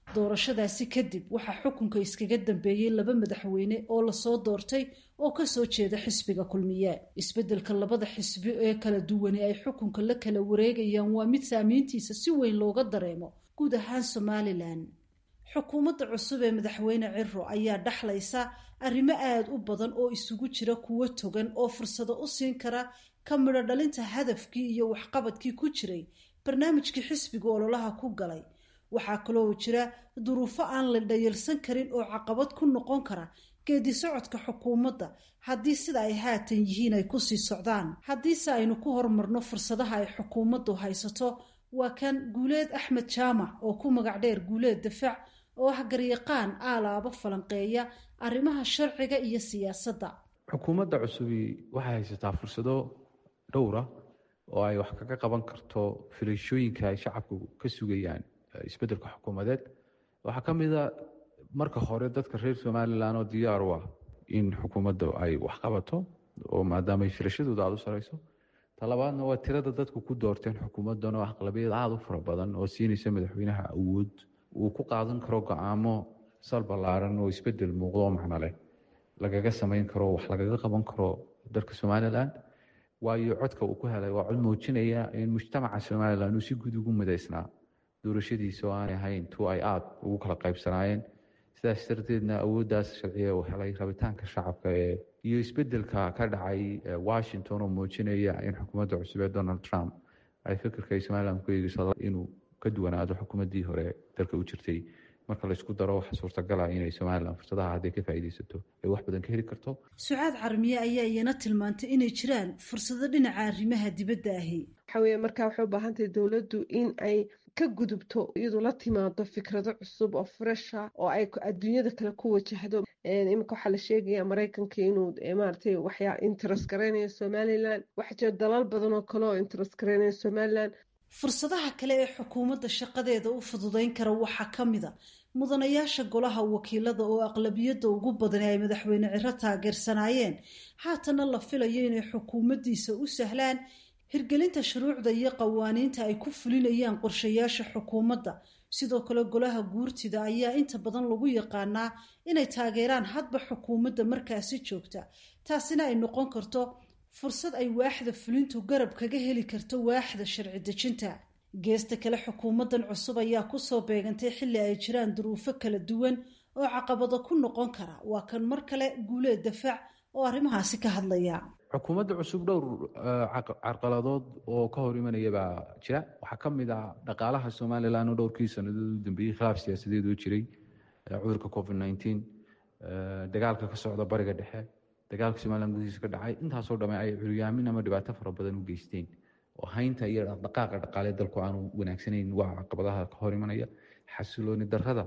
[SPEAKER 12] doorashadaasi kadib waxaa xukunka iskaga dambeeyey laba madaxweyne oo lasoo doortay oo kasoo jeeda xisbiga kulmiye isbeddelka labada xisbi ee kala duwani ay xukunka la kala wareegayaan waa mid saamiintiisa si weyn looga dareemo guud ahaan somalilan xukuumadda cusub ee madaxweyne ciro ayaa dhexlaysa arrimo aada u badan oo isugu jira kuwo togan oo fursado u siin kara ka midho dhalinta hadafkii iyo waxqabadkii ku jiray barnaamijkii xisbiga ololaha ku galay waxaa kaloo jira duruufo aan la dhayalsan karin oo caqabad ku noqon kara geedi socodka xukuumadda haddii sida ay haatan yihiin ay kusii socdaan haddiise aynu ku horumarno fursadaha ay xukuumaddu haysato waa kan guuleed axmed jaamac oo ku magac dheer guuleed dafaac oo ah garyaqaan aalaabo falanqeeya arrimaha sharciga iyo siyaasadda
[SPEAKER 3] xukuumadda cusubi waxay haysataa fursado dhowra oo ay wax kaga qaban karto filashooyinka ay shacabku ka sugayaan isbeddelka xukuumadeed waxaa ka mid a marka hore dadka reer somalilan oo diyaar u ah in xukuumadda ay wax qabato oo maadaamay filashadooda aada u sareyso talabaadna waa tirada dadku ku doorteen xukuumaddan oo aqlabiyad aada u fara badan oo siinaysa madaxweynaha awood uu ku qaadan karo go-aamo sal ballaaran oo isbedel muuqdo oo macno leh lagaga samayn karo wax lagaga qaban karo dalka somalilan waayo codka uu ku helay waa cod muujinaya in mujtamaca somalilan uu si guud ugu midaysnaa doorashadiisa oo aanay ahayn tu ay aada ugu kala qaybsanaayeen sidaas darteedna awooddaas sharciya uu helay rabitaanka shacabka ee iyo isbedelka ka dhacay washington oo muujinaya in xukuumadda cusub ee donald trump ay fikirka ay somalilan ku eegeyso inuu ka duwanaado xukuumaddii hore dalka u jirtay marka laysku daro waxa suurtagala inay somalilan fursadaha hadday ka faa'iidaysato ay wax badan ka heli karto
[SPEAKER 12] sucaad carmiye ayaa iyana tilmaantay inay jiraan fursado dhinaca arrimaha dibadda ahi
[SPEAKER 13] waxa weeye markaa waxay u baahan tahay dowladdu in ay ka gudubto iyadu la timaado fikrado cusub oo fresha oo ay adduunyada kale ku wajahdo iminka waxaa la sheegaya maraykanka inuu maaragtay waxyaa interest garaynayo somalilan waxaa jira dalal badan oo kale oo interest garaynaya somalilan
[SPEAKER 12] fursadaha kale ee xukuumadda shaqadeeda u fududayn kara waxaa ka mid a mudanayaasha golaha wakiilada oo aqlabiyadda ugu badan ay madaxweyne ciro taageersanaayeen haatana la filayo inay xukuumaddiisa u sahlaan hirgelinta shuruucda iyo qawaaniinta ay ku fulinayaan qorshayaasha xukuumadda sidoo kale golaha guurtida ayaa inta badan lagu yaqaanaa inay taageeraan hadba xukuumadda markaasi joogta taasina ay noqon karto fursad ay waaxda fulintu garab kaga heli karto waaxda sharci dejinta geesta kale xukuumaddan cusub ayaa kusoo beegantay xilli ay jiraan duruufo kala duwan oo caqabado ku noqon kara waa kan mar kale guuleed dafaac oo arrimahaasi ka hadlaya
[SPEAKER 3] xukuumadda cusub dhowr carqaladood oo ka hor imanaya baa jira waxaa ka mid ah dhaqaalaha somalilan oo dhowrkii sannadood u dambeeyey khilaaf siyaasadeed oo jiray cudurka covid nineteen dagaalka ka socda bariga dhexe dagaalka somalilan gudihiisa ka dhacay intaasoo dhamme ay curyaamin ama dhibaato fara badan u geysteen oo haynta iyo dhaqdhaqaaqa dhaqaale dalku aanu wanaagsanayn waa caqabadaha ka hor imanaya xasilooni darrada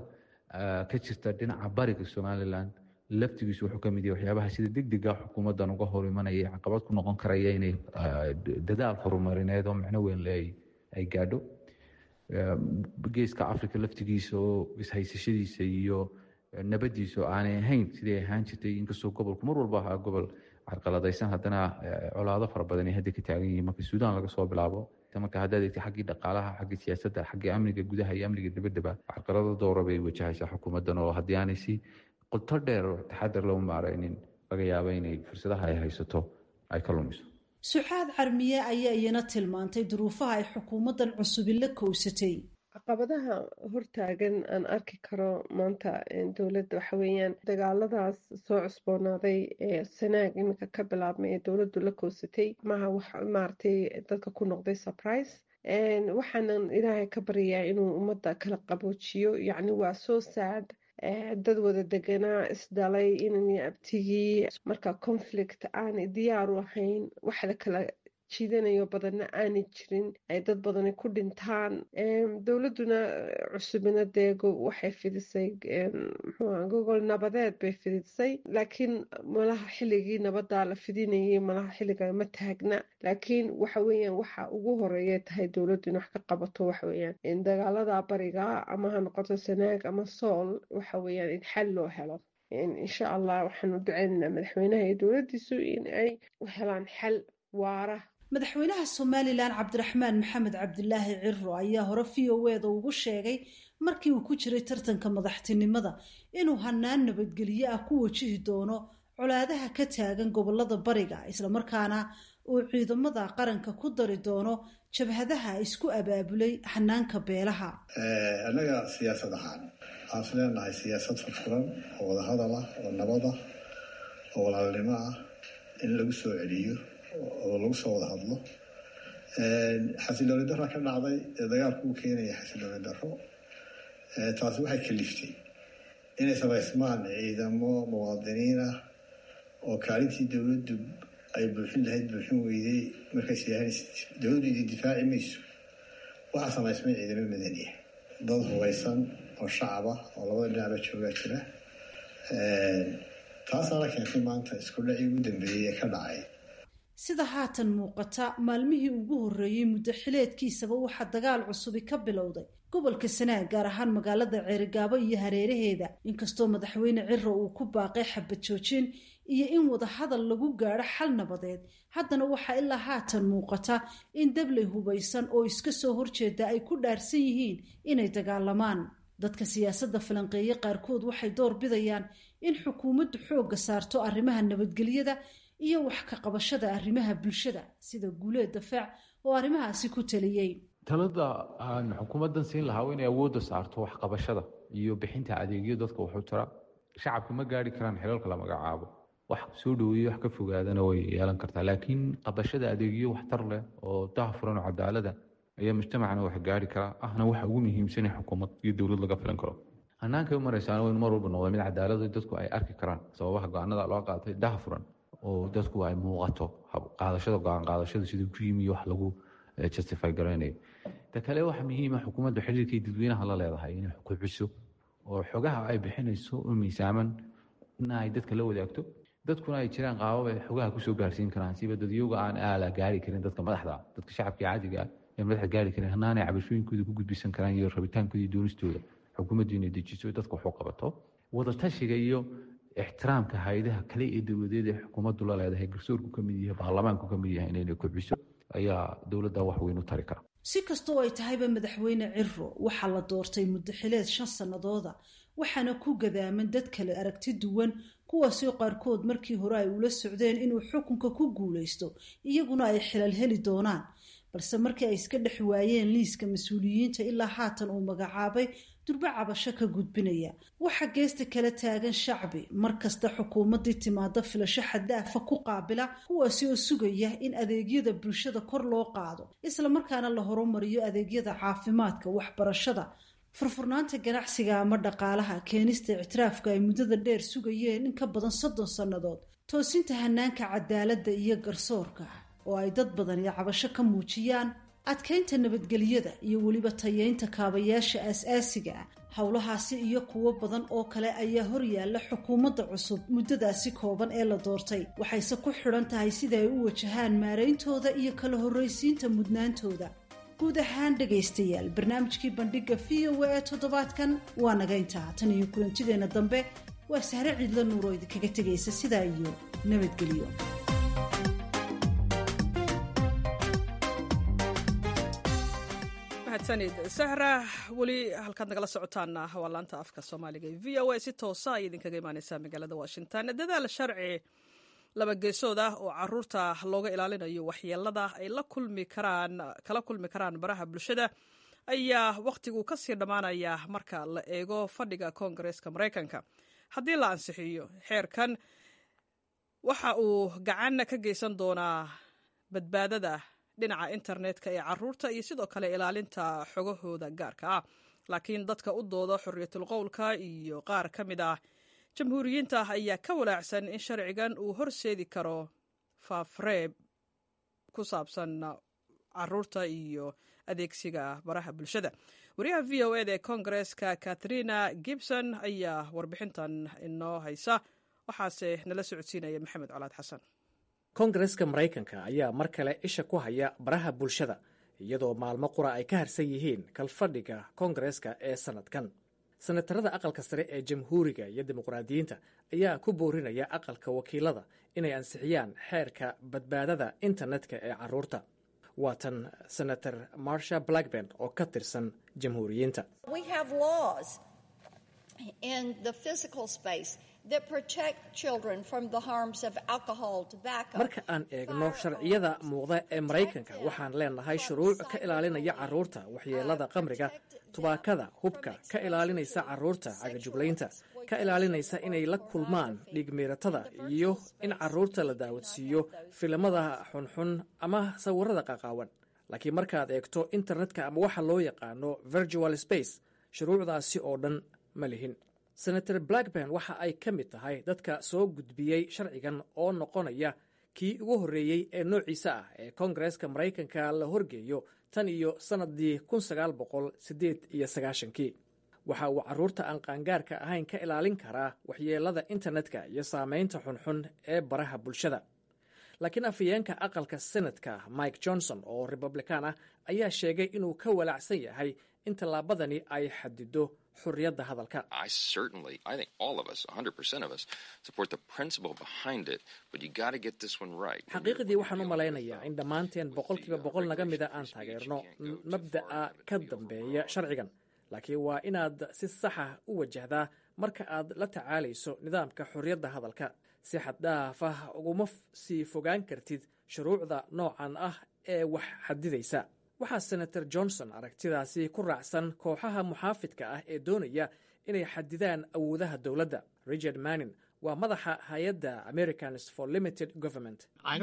[SPEAKER 3] ka jirta dhinaca bariga somalilan laftigiisu wuxuu kamid yahay waxyaabaha sida degdega xukuumaddan uga hor imanaya caqabad ku noqon karaya inay dadaal horumarineed oo micno weyn le ay gaadho geeska africa laftigiisa oo ishaysashadiisa iyo nabadiisu aanay ahayn sidii ay ahaan jirtay inkastoo gobolku mar walba ahaa gobol carqaladaysan haddana colaado fara badan ay hadda ka taagan yihiin marka suudaan laga soo bilaabo marka haddaad eegtay xaggii dhaqaalaha xaggii siyaasadda xaggii amniga gudaha iyo amniga dibaddaba carqalado dowra bay wajahaysaa xukuumaddan oo haddii aanay si qoto dheer oo taxadar loo maaraynin laga yaabo inay fursadaha ay haysato ay ka lumiso
[SPEAKER 12] sucaad carmiye ayaa iyana tilmaantay duruufaha ay xukuumaddan cusubi la kowsatay
[SPEAKER 13] caqabadaha hortaagan aan arki karo maanta dowladda waxa weeyaan dagaaladaas soo cusboonaaday ee sanaag iminka ka bilaabmay ee dowladdu la koosatay maha wax maaragtay dadka ku noqday surprise waxaanan ilaahay ka baryayaa inuu ummadda kala qaboojiyo yacni waa soo saad dad wada deganaa isdhalay inan abtigii marka conflict aanay diyaar u ahayn wax la kala jiidanayo badanna aanay jirin ay dad badani ku dhintaan dowladduna cusubina dee waxay fidisay mxuuha gogol nabadeed bay fidisay laakiin malaha xilligii nabadaa la fidinayay malaha xilliga ma taagna laakiin waxa weeyaan waxa ugu horeeya tahay dowladdu in wax ka qabato waxa weeyaan dagaalada bariga ama ha noqoto sanaag ama sool waxa weeyaan in xal loo helo insha allah waxaanu duceynaynaa madaxweynaha iyo dowladdiisu in ay helaan xal waara
[SPEAKER 12] madaxweynaha somalilan cabdiraxmaan maxamed cabdilaahi ciro ayaa hore v o eda ugu sheegay markii uu ku jiray tartanka madaxtinimada inuu hanaan nabadgelyo ah ku wajihi doono colaadaha ka taagan gobolada bariga islamarkaana uu ciidamada qaranka ku dari doono jabhadaha isku abaabulay hanaanka beelaha
[SPEAKER 14] annaga siyaasad ahaan waxaan is leenahay siyaasad furfuran oo wadahadal ah oo nabad ah oo walaalnimo ah in lagu soo celiyo oo lagu soo wada hadlo xasilooni darra ka dhacday ee dagaalku u keenaya xasilooni darro taasi waxay kaliftay inay samaysmaan ciidamo muwaadiniin ah oo kaalintii dowladdu ay buuxin lahayd buuxin weyday markays yahayn dowladdu idin difaaci mayso waxaa samaysmay ciidamo madaniya dad hubaysan oo shacaba oo labada dhinacba joogaa jira taasaana keentay maanta isku dhacii ugu dambeeyey ee ka dhacay
[SPEAKER 12] sida haatan muuqata maalmihii ugu horreeyey muddo xileedkiisaba waxaa dagaal cusubi ka bilowday gobolka sanaag gaar ahaan magaalada ceerigaabo iyo hareeraheeda inkastoo madaxweyne ciro uu ku baaqay xabad joojin iyo in wadahadal lagu gaadho xal nabadeed haddana waxaa ilaa haatan muuqata in dabley hubaysan oo iska soo horjeeda ay ku dhaarsan yihiin inay dagaalamaan dadka siyaasadda falanqeeye qaarkood waxay door bidayaan in xukuumaddu xoogga saarto arrimaha nabadgelyada iyo wax ka qabashada arrimaha bulshada sida guuleed dafaac oo arrimahaasi ku taliyey
[SPEAKER 3] talada aan xukuumaddan siin lahaa inay awoodda saarto waxqabashada iyo bixinta adeegyo dadka wuxuu tira shacabka ma gaari karaan xilalka la magacaabo wax soo dhaweeye wax ka fogaadana way yeelan kartaa laakiin qabashada adeegyo waxtar leh oo daahfuran oo cadaalada ayaa mujtamacana wax gaari karaa ahna waxa ugu muhiimsan in xukuumad iyo dowlad laga filan karo hannaankay u maraysaana waynu mar walba noqda mid cadaalada dadku ay arki karaan sababaha go-aanada loo qaatay daahfuran oo dadku ay muuqato qaadashada go-aan qaadashada siduu ku yimi wax lagu justify garaynayo ta kale waxa muhiima xukuumaddu xiriirkay dadweynaha la leedahay inay kobciso oo xogaha ay bixinayso u miisaaman ina ay dadka la wadaagto dadkuna ay jiraan qaabab ay xogaha kusoo gaarsiin karaan siba dadyoga aan aala gaari karin dadka madaxda dadka shacabka caadiga ah ee madaxda gaari karin hanaanay cabashooyinkooda ku gudbisan karaan iyo rabitaankooda iyo doonistooda xukuumaddu inay dejiso dadka wax u qabato wadatashiga iyo ixtiraamka hay-adaha kale ee dowladeed ee xukuumaddu la leedahay garsoorku ka mid yahay baarlamaanku ka mid yahay inayna kobciso ayaa dowladda wax weyn u tari kara
[SPEAKER 12] si kastoo ay tahayba madaxweyne ciro waxaa la doortay muddo xileed shan sannadooda waxaana ku gadaaman dad kale aragti duwan kuwaasoo qaarkood markii hore ay ula socdeen inuu xukunka ku guulaysto iyaguna ay xilal heli doonaan balse markii ay iska dhex waayeen liiska mas-uuliyiinta ilaa haatan uu magacaabay durbo cabasho ka gudbinaya waxaa geesta kala taagan shacbi mar kasta xukuumaddii timaado filasho xaddaafa ku qaabila kuwaasi oo sugaya in adeegyada bulshada kor loo qaado islamarkaana la horumariyo adeegyada caafimaadka waxbarashada furfurnaanta ganacsiga ama dhaqaalaha keenista ictiraafka ay muddada dheer sugayeen in ka badan soddon sannadood toosinta hanaanka cadaaladda iyo garsoorka oo ay dad badani cabasho ka muujiyaan adkaynta nabadgelyada iyo weliba tayeynta kaabayaasha aas-aasiga ah howlahaasi iyo kuwo badan oo kale ayaa horyaalla xukuumadda cusub muddadaasi kooban ee la doortay waxayse ku xidhan tahay sida ay u wajahaan maarayntooda iyo kala horraysiinta mudnaantooda guud ahaan dhegaystayaal barnaamijkii bandhigga v o a ee toddobaadkan waa naga intaa tan iyo kulantideenna dambe waa sahre ciidla nuuroo idinkaga tegaysa sidaa iyo nabadgelyo
[SPEAKER 1] mahadsanid sahra weli halkaad nagala socotaana waa laanta afka soomaaliga ee v o a si toosa ay idinkaga imaaneysaa magaalada washington dadaal sharci laba geesood ah oo caruurta looga ilaalinayo waxyeelada ay la kulmi karaan kala kulmi karaan baraha bulshada ayaa wakhtigu kasii dhammaanaya marka la eego fadhiga koongareeska maraykanka haddii la ansixiyo xeerkan waxa uu gacan ka geysan doonaa badbaadada dhinaca internetka ee caruurta iyo sidoo kale ilaalinta xogahooda gaarka ah laakiin dadka u dooda xorriyatul qowlka iyo qaar ka mid ah jamhuuriyiinta ayaa ka walaacsan in sharcigan uu horseedi karo faafreeb ku saabsan caruurta iyo adeegsiga baraha bulshada wariyaha v o eda ee koongareeska katharina gibson ayaa warbixintan inoo haysa waxaase nala socodsiinaya maxamed colaad xasan
[SPEAKER 15] koongareska maraykanka ayaa mar kale isha ku haya baraha bulshada iyadoo maalmo qura ay ka harsan yihiin kalfadhiga koongareska ee sannadkan senatarada aqalka sare ee jamhuuriga iyo dimuqraadiyiinta ayaa ku boorinaya aqalka wakiilada inay ansixiyaan xeerka badbaadada internetka ee caruurta waa tan senator marsha blackburn oo ka tirsan jamhuuriyiinta marka aan eegno sharciyada muuqda ee maraykanka waxaan leenahay shuruuc ka ilaalinaya caruurta waxyeelada qamriga tubaakada hubka ka ilaalinaysa caruurta cagajuglaynta ka ilaalinaysa inay la kulmaan dhiigmiiratada iyo in caruurta la daawadsiiyo filimada xunxun ama sawirada qaqaawan laakiin markaad eegto internetka ama waxa loo yaqaano virtual space shuruucdaasi oo dhan ma lihin senator blackburn waxa ay ka mid tahay dadka soo gudbiyey sharcigan oo noqonaya kii ugu horreeyey ee noociisa ah ee koongareeska maraykanka la horgeeyo tan iyo sannadii kun sagaal boqol siddeed iyo sagaashankii waxa uu carruurta aan qaangaarka ahayn ka ilaalin karaa waxyeelada internetka iyo saamaynta xunxun ee baraha bulshada laakiin afhayeenka aqalka senadka mike johnson oo republikaan ah ayaa sheegay inuu ka walaacsan yahay in tallaabadani ay xadido xurriyadda hadalka xaqiiqdii waxaan u malaynayaa in dhammaanteen boqolkiiba boqol naga mida aan taageerno mabda'a ka dambeeya sharcigan laakiin waa inaad si saxa u wajahdaa marka aad la tacaalayso nidaamka xorriyadda hadalka si xaddhaaf ah uguma sii fogaan kartid shuruucda noocan ah ee wax xadidaysa waxaa senator johnson aragtidaasi ku raacsan kooxaha muxaafidka ah ee doonaya inay xadidaan awoodaha dowladda richard manning waa madaxa hay-adda americans for limited government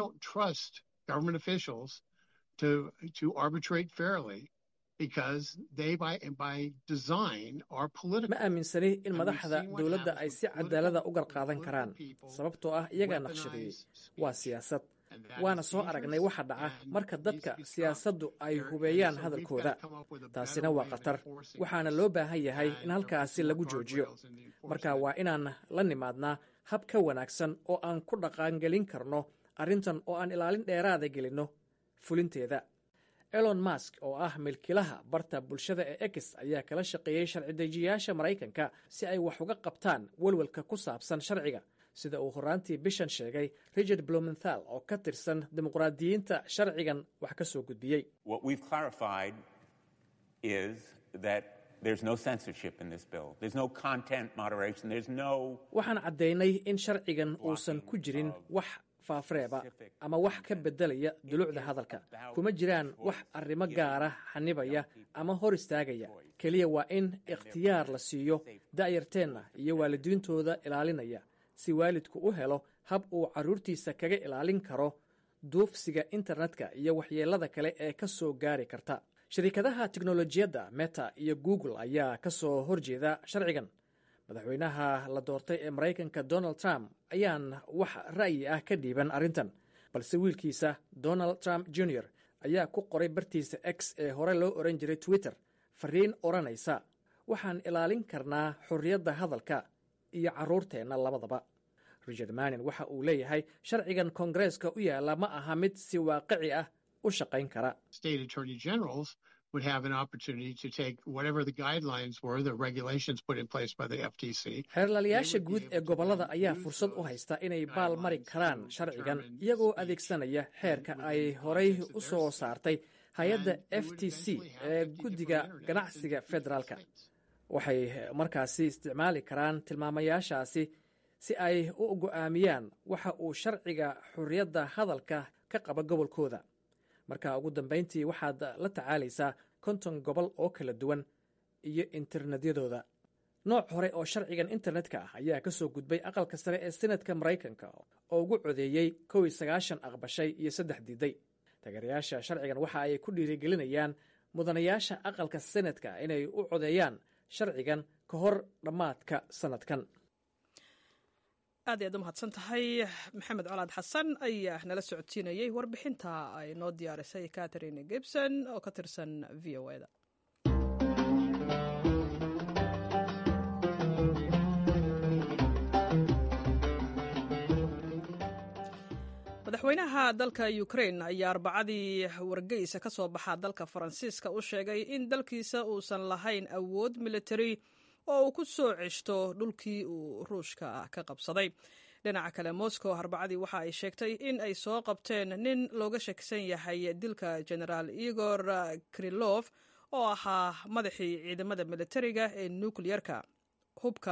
[SPEAKER 15] ma aaminsani in madaxda dowladda ay si cadaalada u garqaadan karaan sababtoo ah iyagaa naqshadeeyey waa siyaasad waana soo aragnay waxa dhaca marka dadka siyaasaddu ay hubeeyaan hadalkooda taasina waa khatar waxaana loo baahan yahay in halkaasi lagu joojiyo marka waa inaan la nimaadnaa hab ka wanaagsan oo aan ku dhaqaangelin karno arrintan oo aan ilaalin dheeraada gelinno fulinteeda elon mask oo ah milkilaha barta bulshada ee ex ayaa kala shaqeeyey sharci-dejiyaasha maraykanka si ay wax uga qabtaan welwelka ku saabsan sharciga sida uu horaantii bishan sheegay richard blumenthal oo ka tirsan dimuqraadiyiinta sharcigan wax ka soo gudbiyey waxaan caddaynay in sharcigan uusan ku jirin wax faafreeba ama wax ka beddelaya dulucda hadalka kuma jiraan wax arrimo gaara xanibaya ama hor istaagaya keliya waa in ikhtiyaar la siiyo da'yarteenna iyo waalidiintooda ilaalinaya si waalidku u helo hab uu carruurtiisa kaga ilaalin karo duufsiga internetka iyo waxyeelada kale ee ka soo gaari karta shirkadaha tiknolojiyadda meta iyo google ayaa ka soo horjeeda sharcigan madaxweynaha la doortay ee maraykanka donald trump ayaan wax ra'yi ah ka dhiiban arrintan balse wiilkiisa donald trump junior ayaa ku qoray bartiisa x ee hore loo oran jiray twitter fariin odhanaysa waxaan ilaalin karnaa xorriyadda hadalka iyo carruurteenna labadaba richard manin waxa uu leeyahay sharcigan koongareeska u yaalla ma aha mid si waaqici ah u shaqayn kara xeerlaalayaasha guud ee gobollada ayaa fursad u haysta inay baal mari karaan sharcigan iyagoo adeegsanaya xeerka ay horay u soo saartay hay-adda f t c ee guddiga ganacsiga federaalka waxay markaasi isticmaali karaan tilmaamayaashaasi si ay u go'aamiyaan waxa uu sharciga xorriyadda hadalka ka qaba gobolkooda marka ugu dambayntii waxaad la tacaalaysaa konton gobol oo kala duwan iyo internetyadooda nooc hore oo sharcigan internetka ah ayaa ka soo gudbay aqalka sare ee senatka maraykanka oo ugu codeeyey kow iyo sagaashan aqbashay iyo saddex diiday taageerayaasha sharcigan waxa ay ku dhiirigelinayaan mudanayaasha aqalka senatka inay u codeeyaan sharcigan ka hor dhammaadka sanadkan
[SPEAKER 1] aad ayaad u mahadsan tahay maxamed colaad xasan ayaa nala socodsiinayey warbixinta ay noo diyaarisay catherine gibson oo ka tirsan v o eda madaxweynaha dalka ukrain ayaa arbacadii wargeysa ka soo baxa dalka faransiiska u sheegay in dalkiisa uusan lahayn awood militari oo uu ku soo ceshto dhulkii uu ruushka ka qabsaday dhinaca kale moscow arbacadii waxa ay sheegtay in ay soo qabteen nin looga shakisan yahay dilka genaraal igor kirilof oo ahaa madaxii ciidamada militariga ee nukliyerka hubka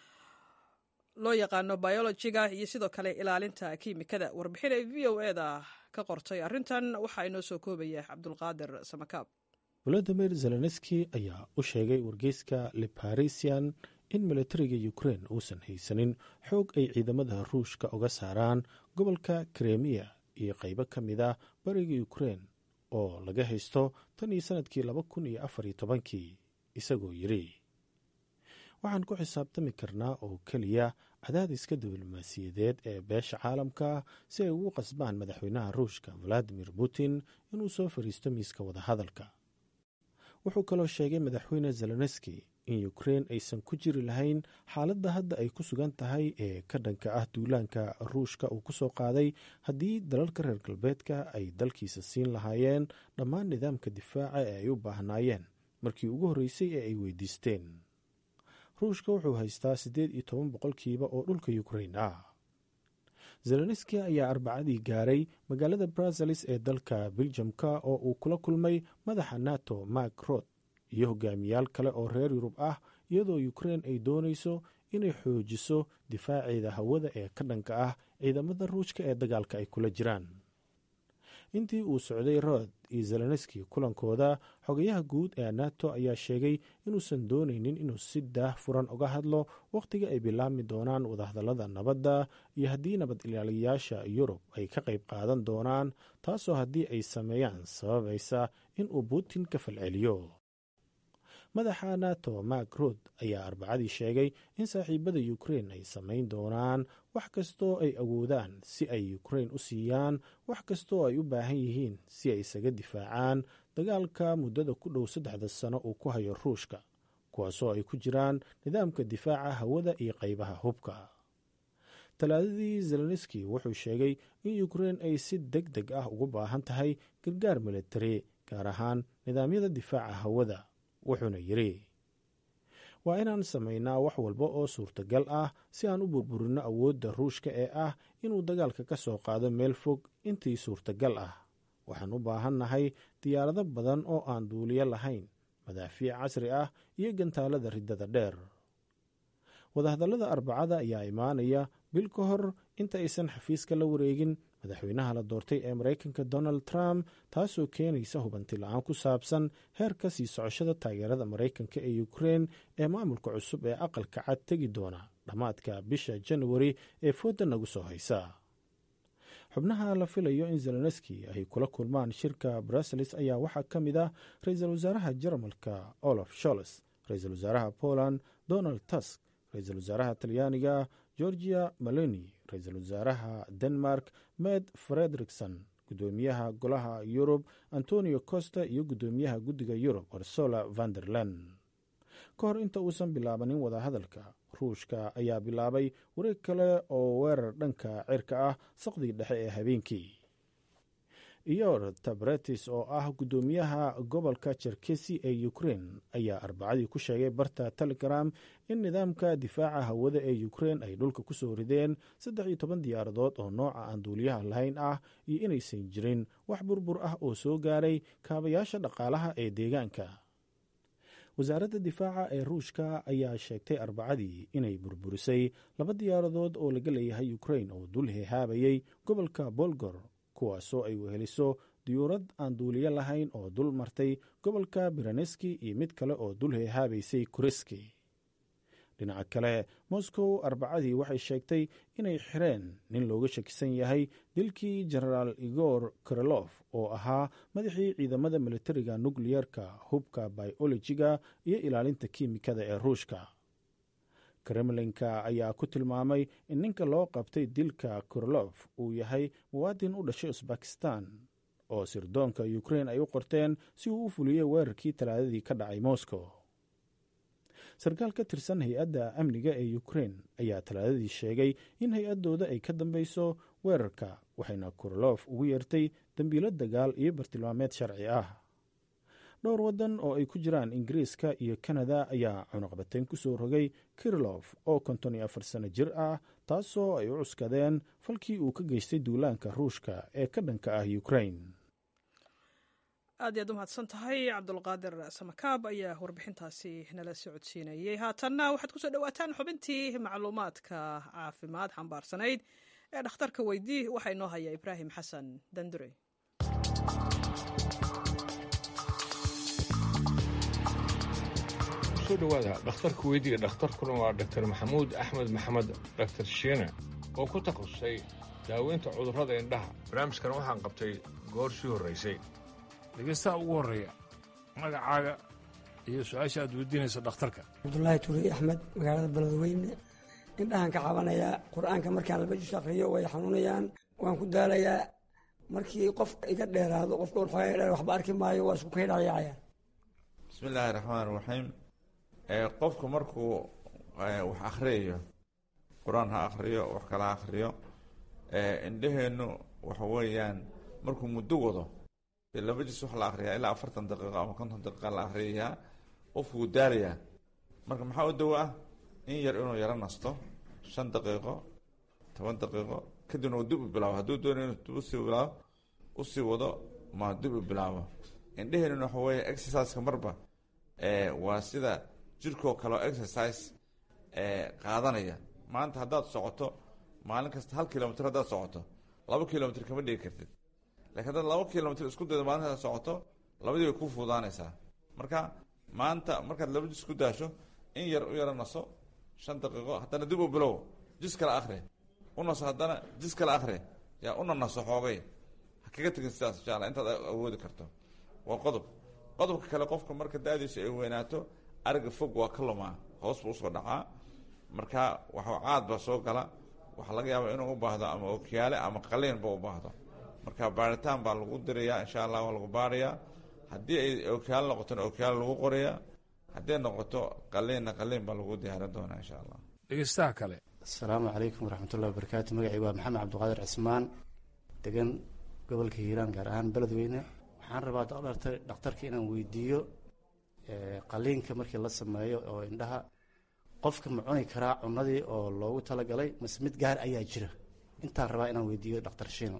[SPEAKER 1] loo yaqaano biologiga iyo sidoo kale ilaalinta kiimikada warbixin ay v o eda ka qortay arrintan waxaa inoo soo koobaya cabdulqaadir samakaab
[SPEAKER 4] volodimir zelenski ayaa u sheegay wargeyska leparisian in militariga ukrein uusan haysanin xoog ay ciidamada ruushka uga saaraan gobolka kremiya iyo qaybo ka mid a bariga ukrein oo laga haysto tan iyo sannadkii laba kun iyo afar iyo tobankii isagoo yidhi waxaan ku xisaabtami karnaa oo keliya cadaadiska diblomaasiyadeed ee beesha caalamka si ay ugu qasbaan madaxweynaha ruushka valadimir putin inuu soo fariisto miiska wadahadalka wuxuu kaloo sheegay madaxweyne zelenski in ukrein aysan ku jiri lahayn xaaladda hadda ay ku sugan tahay ee ka dhanka ah duulaanka ruushka uu ku soo qaaday haddii dalalka reer galbeedka ay dalkiisa siin lahaayeen dhammaan nidaamka difaaca ee ay u baahnaayeen markii ugu horreysay ee ay weydiisteen ruushka wuxuu haystaa siddeed iyo toban boqolkiiba oo dhulka ukrein ah zelenski ayaa arbacadii gaaray magaalada brazelis ee dalka beljamka oo uu kula kulmay madaxa nato mak rot iyo hogaamiyaal kale oo reer yurub ah iyadoo ukrein ay doonayso inay xoojiso difaaceeda hawada ee ka dhanka ah ciidamada ruushka ee dagaalka ay kula jiraan intii uu socday rod iyo zelenski kulankooda xogayaha guud ee nato ayaa sheegay inuusan doonaynin inuu si daah furan uga hadlo wakhtiga ay bilaabmi doonaan wadahadallada nabadda iyo haddii nabad ilaaliyayaasha yurub ay ka qayb qaadan doonaan taasoo haddii ay sameeyaan sababaysa inuu putin ka falceliyo madaxa nato mak rod ayaa arbacadii sheegay in saaxiibada ukrein ay samayn doonaan wax kastoo ay awoodaan si ay ukrein u siiyaan wax kastoo ay u baahan yihiin si ay isaga difaacaan dagaalka muddada ku dhow saddexda sano uu ku hayo ruushka kuwaasoo ay ku jiraan nidaamka difaaca hawada iyo qaybaha hubka talaadadii zelenski wuxuu sheegay in ukrein ay si deg deg ah ugu baahan tahay gargaar militari gaar ahaan nidaamyada difaaca hawada wuxuuna yidhi waa inaan samaynaa wax walba oo suurtagal ah si aan u burburinno awoodda ruushka ee ah inuu dagaalka ka soo qaado meel fog intii suurtagal ah waxaan u baahannahay diyaarado badan oo aan duuliyo lahayn madaafiic casri ah iyo gantaalada riddada dheer wadahadallada arbacada ayaa imaanaya bil ka hor inta aysan xafiiska la wareegin madaxweynaha la doortay ee maraykanka donald trump taasoo keenaysa hubanti la-aan ku saabsan heerka sii socoshada taageerada maraykanka ee ukrein ee maamulka cusub ee aqalka cad tegi doona dhammaadka bisha januari ee fooda nagu soo haysa xubnaha la filayo in zelenski ay kula kulmaan shirka bruseles ayaa waxaa ka mid ah ra-iisul wasaaraha jarmalka olaf sholes ra-iisul wasaaraha poland donald tusk ra-iisul wasaaraha talyaaniga georgia meloni ra-iisul wasaaraha denmark med frederikson gudoomiyaha golaha yurub antonio costa iyo gudoomiyaha guddiga yurub ursula vanderland ka hor inta uusan bilaabanin wadahadalka ruushka ayaa bilaabay wareeg kale oo weerar dhanka cirka ah saqdii dhexe ee habeenkii iyor tabretis oo ah gudoomiyaha gobolka jerkesi ee ukrein ayaa arbacadii ku sheegay barta telegram in nidaamka difaaca hawada ee ukrein ay dhulka ku soo rideen saddex iyo toban diyaaradood oo nooca aan duuliyaha lahayn ah iyo inaysan jirin wax burbur ah oo soo gaaray kaabayaasha dhaqaalaha ee deegaanka wasaaradda difaaca ee ruushka ayaa sheegtay arbacadii inay burburisay laba diyaaradood oo laga leeyahay ukrein oo dul hehaabayay gobolka bolgor kuwaasoo ay weheliso diyuurad aan duuliyo lahayn oo dul martay gobolka biraneski iyo mid kale oo dul hehaabaysay kureski dhinaca kale moscow arbacadii waxay sheegtay inay xireen nin looga shakisan yahay dilkii genaraal igor kirilof oo ahaa madaxii ciidamada militariga nukliyerka hubka biolojiga iyo ilaalinta kiimikada ee ruushka kremlinka ayaa ku tilmaamay in ninka loo qabtay dilka kirilof uu yahay muwaadin u dhashay usbakistan oo sirdoonka ukrein ay u qorteen si uu u fuliyey weerarkii talaadadii ka dhacay moscow sarkaal ka tirsan hay-adda amniga ee ukrein ayaa talaadadii sheegay in hay-addooda ay ka dambeyso weerarka waxayna kirilof ugu yeertay dembiilo dagaal iyo bartilmaameed sharci ah dhowr waddan oo ay ku jiraan ingiriiska iyo kanada ayaa cunuqbatayn ku soo rogay kirilof oo konton iyo afar sano jir ah taasoo ay u cuskadeen falkii uu ka geystay duulaanka ruushka ee ka dhanka ah ukrain
[SPEAKER 1] aad iyaad u mahadsan tahay cabdulqaadir samakaab ayaa warbixintaasi nala socodsiinayay haatanna waxaad kusoo dhowaataan xubintii macluumaadka caafimaad xambaarsanayd ee dhakhtarka weydii waxaa inoo haya ibraahim xasan dandure
[SPEAKER 16] soo dhowaada dhakhtarka weydiga dhakhtarkuna waa dhaktar maxamuud axmed maxamed dhaktar shiine oo ku takhasusay daaweynta cudurrada indhaha barnaamijkan waxaan qabtay goor sii horraysay
[SPEAKER 17] dhegeystaha ugu horreeya magacaaga iyo su-aasha aad weydiinayso dhakhtarka
[SPEAKER 18] cabdulaahi tuuriy axmed magaalada beledweyne indhahan ka cabanayaa qur-aanka markaan laba jus akhriyo way xanuunayaan waan ku daalayaa markii qof iga dheeraado qofka xoogaa dheer waxba arki maayo waa isku kaydhayaacayaan
[SPEAKER 19] bismi illaahi raxmaan raxiim qofku markuu wax akhriyayo qur-aan ha akhriyo wax kala ha akhriyo indhaheennu waxa weeyaan markuu muddo wado dee laba jis wax la akhriyaa ilaa afartan daqiiqo ama konton daqiiqa la akhriyayaa qofku wuu daalayaa marka maxaa u dawo ah in yar inuu yaro nasto shan daqiiqo toban daqiiqo kadibna uu dib u bilaabo hadduu doonayo inuu dib usii bilaabo usii wado ma dib u bilaabo indhaheenuna waxa weeye exerciseka marba waa sida jirkoo kaleo exercise qaadanaya maanta haddaad socoto maalin kasta hal kilomitr haddaad socoto laba kilomitr kama dhigi kartid lakiin haddaad laba kilomitr isku daydo maalin hadaad socoto labadii way ku fuudaanaysaa marka maanta markaad laba jis ku daasho in yar u yaro naso shan daqiiqo haddana dib u bilow jis kale akhri u naso haddana jis kale akhri yaa una naso xoogay ha kaga tegin sidaas insha alla intaad awoodi karto waa qodob qodobka kale qofka marka da-diisu ay weynaato ariga fog waa ka lumaa hoos buu usoo dhacaa marka waxa caad baa soo gala waxaa laga yaabaa inuu u baahdo ama okiyaale ama qaliinba u baahdo marka baaritaan baa lagu dirayaa insha allah waa lagu baarayaa haddii ay okiyaale noqotona okiyaale lagu qorayaa hadday noqoto qaliinna qaliin baa lagu diyaarin doonaa insha allah
[SPEAKER 17] dhegeystaha kale
[SPEAKER 20] asalaamu calaykum waraxmatullahi wabarakaatu magacii waa maxamed cabdiqaadir cismaan degan gobolka hiiraan gaar ahaan beledweyne waxaan rabaa dhakhtarka inaan weydiiyo qaliinka markii la sameeyo oo indhaha qofka ma cuni karaa cunadii oo loogu talagalay mase mid gaar ayaa jira intaan rabaa inaan weydiiyo dhakhtar shiino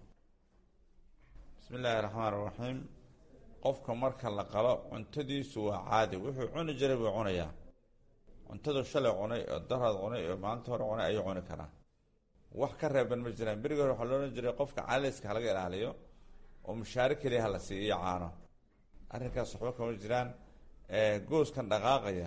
[SPEAKER 19] bismi illaahi raxmaan raxiim qofka marka la qalo cuntadiisu waa caadi wuxuu cuni jiray buu cunayaa cuntadu shalay cunay oo daraad cunay oo maalinta hore cunay ayuu cuni karaa wax ka reeban ma jiraan berigi hore waxaa loodhan jiray qofka caliska halaga ilaaliyo oo mushaari keliya hala siiyo iyo caano arrinkaas waxba kama jiraan gooskan dhaqaaqaya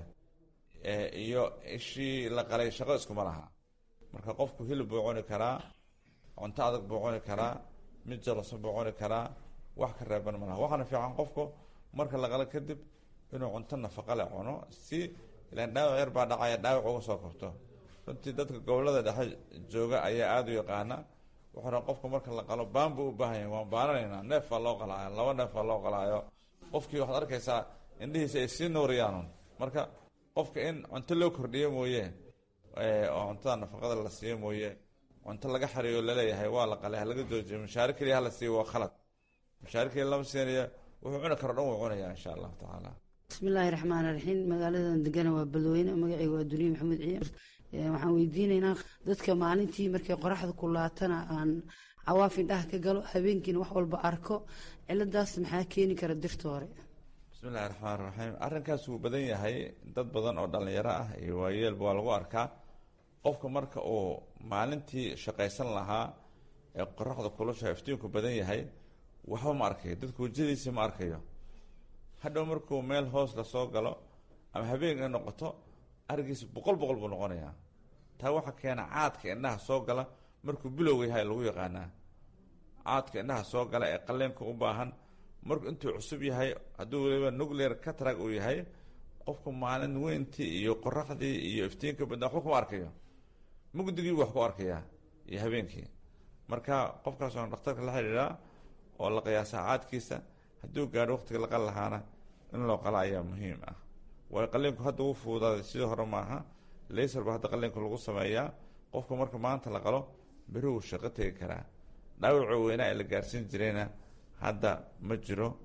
[SPEAKER 19] iyo ishii la qalay shaqo iskuma laha marka qofku hilib buu cuni karaa cunto adag buu cuni karaa mid jalosan buu cuni karaa wax ka reeban ma laha waxaana fiican qofku marka la qalo kadib inuu cunto nafaqa le cuno si ilaan dhaawac yar baa dhacaya dhaawac uga soo kabto runtii dadka gobolada dhexe jooga ayaa aada u yaqaana wuxuuna qofka marka la qalo baan buu u baahan yahay waan baananaynaa neef baa loo qalaayo laba neef baa loo qalaayo qofkii waxaad arkaysaa indhihiisa ay sii nuuriyaanun marka qofka in cunto loo kordhiyo mooye oo cuntada nafaqada la siiyo mooye cunto laga xariyo laleeyahay waa la qalay halaga joojiyo mushaari keliya hala siiyo waa khalad mushaari keliya lama siinayo wuxuu cuni karo dhan wuu cunaya insha allahu tacaala
[SPEAKER 21] bismillaahi raxmaani raxiim magaaladan degana waa beledweyne magacayga waa duniye maxamed ciyaar waxaan weydiinaynaa dadka maalintii markay qoraxda kulaatana aan cawaaf indhaha ka galo habeenkiina wax walba arko ciladaas maxaa keeni kara dirta hore
[SPEAKER 19] bismi illahi raxmaan raxiim arrinkaas wuu badan yahay dad badan oo dhallinyaro ah iyo waayeelba waa lagu arkaa qofka marka uu maalintii shaqaysan lahaa ee qoraxda kulusha iftiinku badan yahay waxba ma arkayo dadku wejadiisii ma arkayo hadhow markuu meel hoos lasoo galo ama habeen ay noqoto arigiisa boqol boqol buu noqonayaa taa waxaa keena caadka indhaha soo gala markuu bilowga yahay lagu yaqaanaa caadka indhaha soo gala ee qaleenka u baahan marku intuu cusub yahay hadduu weliba nuclear catrag uu yahay qofku maalin weyntii iyo qoraxdii iyo iftiinka badna waxba kuma arkayo mugdigii wax ku arkayaa iyo habeenkii marka qofkaas oon dhakhtarka la xidhiidhaa oo la qiyaasaa caadkiisa hadduu gaadho waqtiga la qal lahaana in loo qala ayaa muhiim ah waayo qaliinku hadda uu fuudaaday sidii hore maaha laysar ba hadda qaliinku lagu sameeyaa qofka marka maanta la qalo beri wuu shaqo tegi karaa dhaawacoo weynaa ee la gaarsiin jirayna hadda ma jiro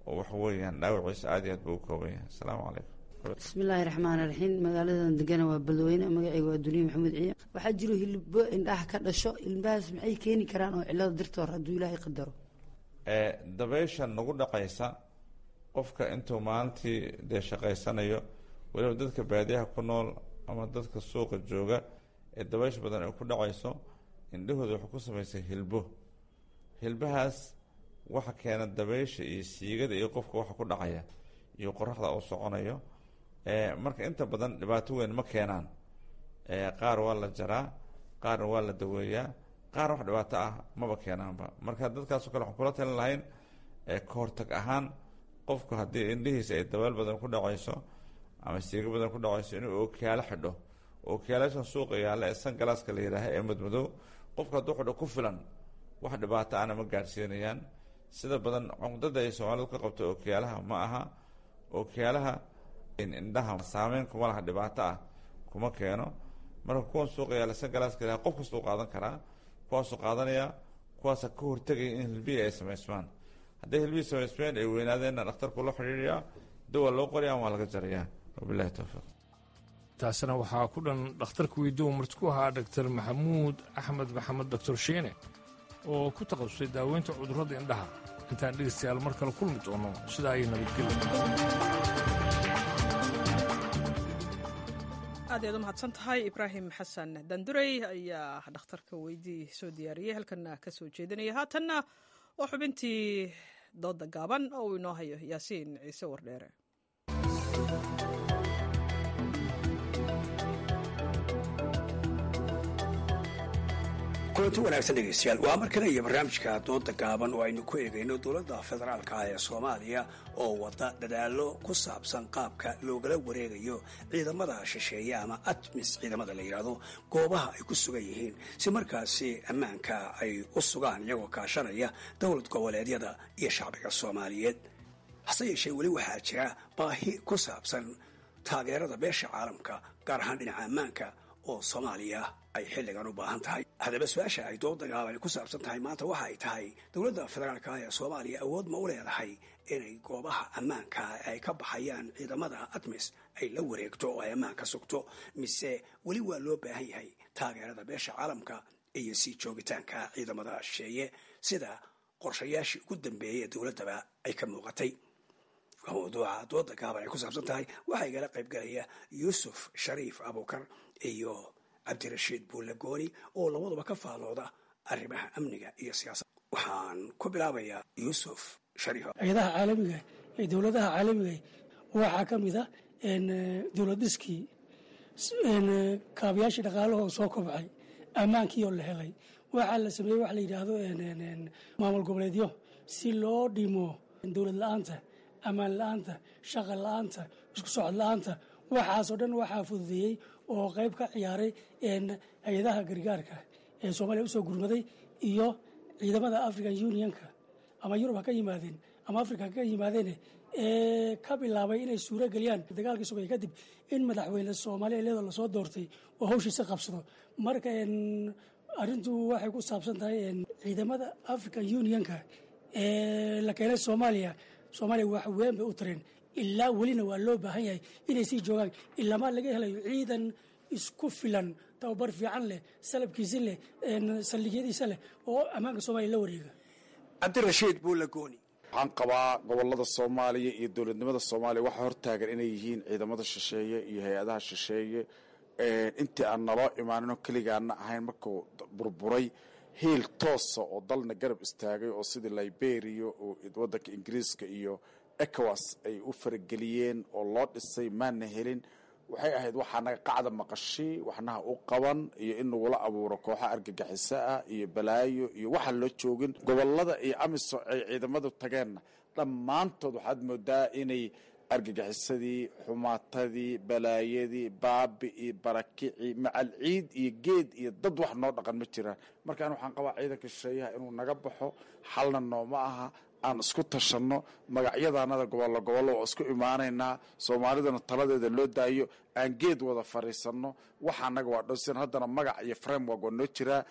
[SPEAKER 19] oo waxa weeyaan dhaawaciisa aad iyo aad buu u kooban yahay asalaamu calaykum
[SPEAKER 21] bismillaahi raxmaan raxiim magaaladan degana waa beledweyne magacayga waa duniya maxamuud ciya waxaa jiro hilbo indhaha ka dhasho ilmahaas maxay keeni karaan oo cilada dirtoor hadduu ilaahay qadaro
[SPEAKER 19] dabeysha nagu dhacaysa qofka intuu maalintii dee shaqaysanayo weliba dadka baadiyaha ku nool ama dadka suuqa jooga ee dabaysh badan ay ku dhacayso indhahooda waxay ku samaysay hilbo hilbahaas waxa keena dabeysha iyo siigada iyo qofka waxa ku dhacaya iyo qoraxda uu soconayo marka inta badan dhibaato weyn ma keenaan qaar waa la jaraa qaarna waa la daweeyaa qaar wax dhibaato ah maba keenaanba marka dadkaasoo kale waxaan kula talin lahayn ka hortag ahaan qofku haddii indhihiisa ay dabeel badan ku dhacayso ama siigo badan ku dhacayso inuu ookiyaalo xidho ookiyaalaashan suuqa yaalla ee san galaaska la yidhaaha ee madmadow qofka hadduu xidho ku filan wax dhibaato ahna ma gaadhsiinayaan sida badan cunqdada ay soomaalidu ka qabto ookiyaalaha ma aha ookiyaalaha indhaha saameyn kuma laha dhibaato ah kuma keeno marka kuwan suuqa yaalla san galaaska la qof kastuu qaadan karaa kuwaasuu qaadanaya kuwaasa ka hortegaya in hilbihi ay samaysmaan hadday hilbihii samaysmeen ay weynaadeenna dhakhtarku la xidhiiriyaa dawa loo qoraya waa laga jarayaa wabilahi towfiiq
[SPEAKER 17] taasina waxaa ku dhan dhakhtarka weydiiu marti ku ahaa dhaktar maxamuud axmed maxamed doctor shiine oo ku takhasusay daaweynta cudurrada indhaha intaan dhegaystayaal mar kale kulmi doono sidaa ayay nabadgelya
[SPEAKER 1] aad ayaad u mahadsan tahay ibraahim xasan dandurey ayaa dhakhtarka weydii soo diyaariyey halkanna ka soo jeedinaya haatanna waa xubintii dooda gaaban oo uu inoo hayo yaasiin ciise wardheere
[SPEAKER 2] kulanti wanaagsan dhegeystayaal waa markana iyo barnaamijka dooda gaaban oo aynu ku eegayno dowladda federaalka ah ee soomaaliya oo wada dadaallo ku saabsan qaabka loogala wareegayo ciidamada shisheeye ama atmis ciidamada la yidhaahdo goobaha ay ku sugan yihiin si markaasi ammaanka ay u sugaan iyagoo kaashanaya dowlad goboleedyada iyo shacbiga soomaaliyeed hase yeeshee weli waxaa jira baahi ku saabsan taageerada beesha caalamka gaar ahaan dhinaca ammaanka oo soomaaliya ay xilligan u baahan tahay haddaba su-aasha ay dooda gaaban ku saabsan tahay maanta waxa ay tahay dowladda federaalka ah ee soomaaliya awood ma u leedahay inay goobaha ammaanka ay ka baxayaan ciidamada atmis ay la wareegto oo ay ammaanka sugto mise weli waa loo baahan yahay taageerada beesha caalamka iyo sii joogitaanka ciidamada shisheeye sida qorshayaashii ugu dambeeyey ee dowladdaba ay ka muuqatay waa mawduuca dooda gaaban ay ku saabsan tahay waxaa igala qayb galaya yuusuf shariif abuukar iyo cabdirashiid buulagooni oo labaduba ka faallooda arrimaha amniga iyo siyaasada waxaan ku bilaabayaa yuusuf shariif
[SPEAKER 22] hay-adaha caalamiga ee dowladaha caalamiga waxaa ka mid a dowladiskii kaabayaashii dhaqaalahoo soo kobcay ammaankii oo la helay waxaa la sameeyey waxa la yidhaahdo maamul goboleedyo si loo dhimo dowlad la-aanta ammaan la-aanta shaqa la-aanta isku socod la-aanta waxaasoo dhan waxaa fududeeyey oo qayb ka ciyaaray hay-adaha gargaarka ee soomaaliya usoo gurmaday iyo ciidamada african unionka ama yurub ha ka yimaadeen ama africa ha ka yimaadeen ee ka bilaabay inay suuro geliyaan dagaalkii sugay kadib in madaxweyne soomaaliya iyadoo lasoo doortay oo hawshiisa qabsado marka arrintu waxay ku saabsan tahay ciidamada african unionka ee la keenay soomaaliya soomaaliya wax weyn bay u tareen ilaa welina waa loo baahan yahay inay sii joogaan ilamaa laga helayo ciidan isku filan tababar fiican leh salabkiisi leh saldhigyadiisa leh oo ammaanka soomaaliya la wareega
[SPEAKER 2] cabdirashiid buulagooni
[SPEAKER 23] waxaan qabaa gobolada soomaaliya iyo dowladnimada soomaaliya waxaa hortaagan inay yihiin ciidamada shisheeye iyo hay-adaha shisheeye intii aan naloo imaanino keligaana ahayn markuu burburay hiil toosa oo dalna garab istaagay oo sidii liberia oo wadanka ingiriiska iyo ecowas ay u farageliyeen oo loo dhisay maana helin waxay ahayd waxaa naga qacda maqashi waxnaha u qaban iyo in nagula abuuro kooxa argagixiso ah iyo balaayo iyo waxaan loo joogin gobolada iyo amiso ay ciidamadu tageenna dhammaantood waxaad moodaa inay argagixisadii xumaatadii balaayadii baabi'ii barakicii macal ciid iyo geed iyo dad wax noo dhaqan ma jiraan markaan waxaan qabaa ciidanka shisheeyaha inuu naga baxo xalna nooma aha aan isku tashanno magacyadanada gobollo gobollo waa isku imaanaynaa soomaalidana taladeeda loo daayo aan geed wada fariisanno waxa anaga waa dhowsan haddana magac iyo framework waa noo jiraa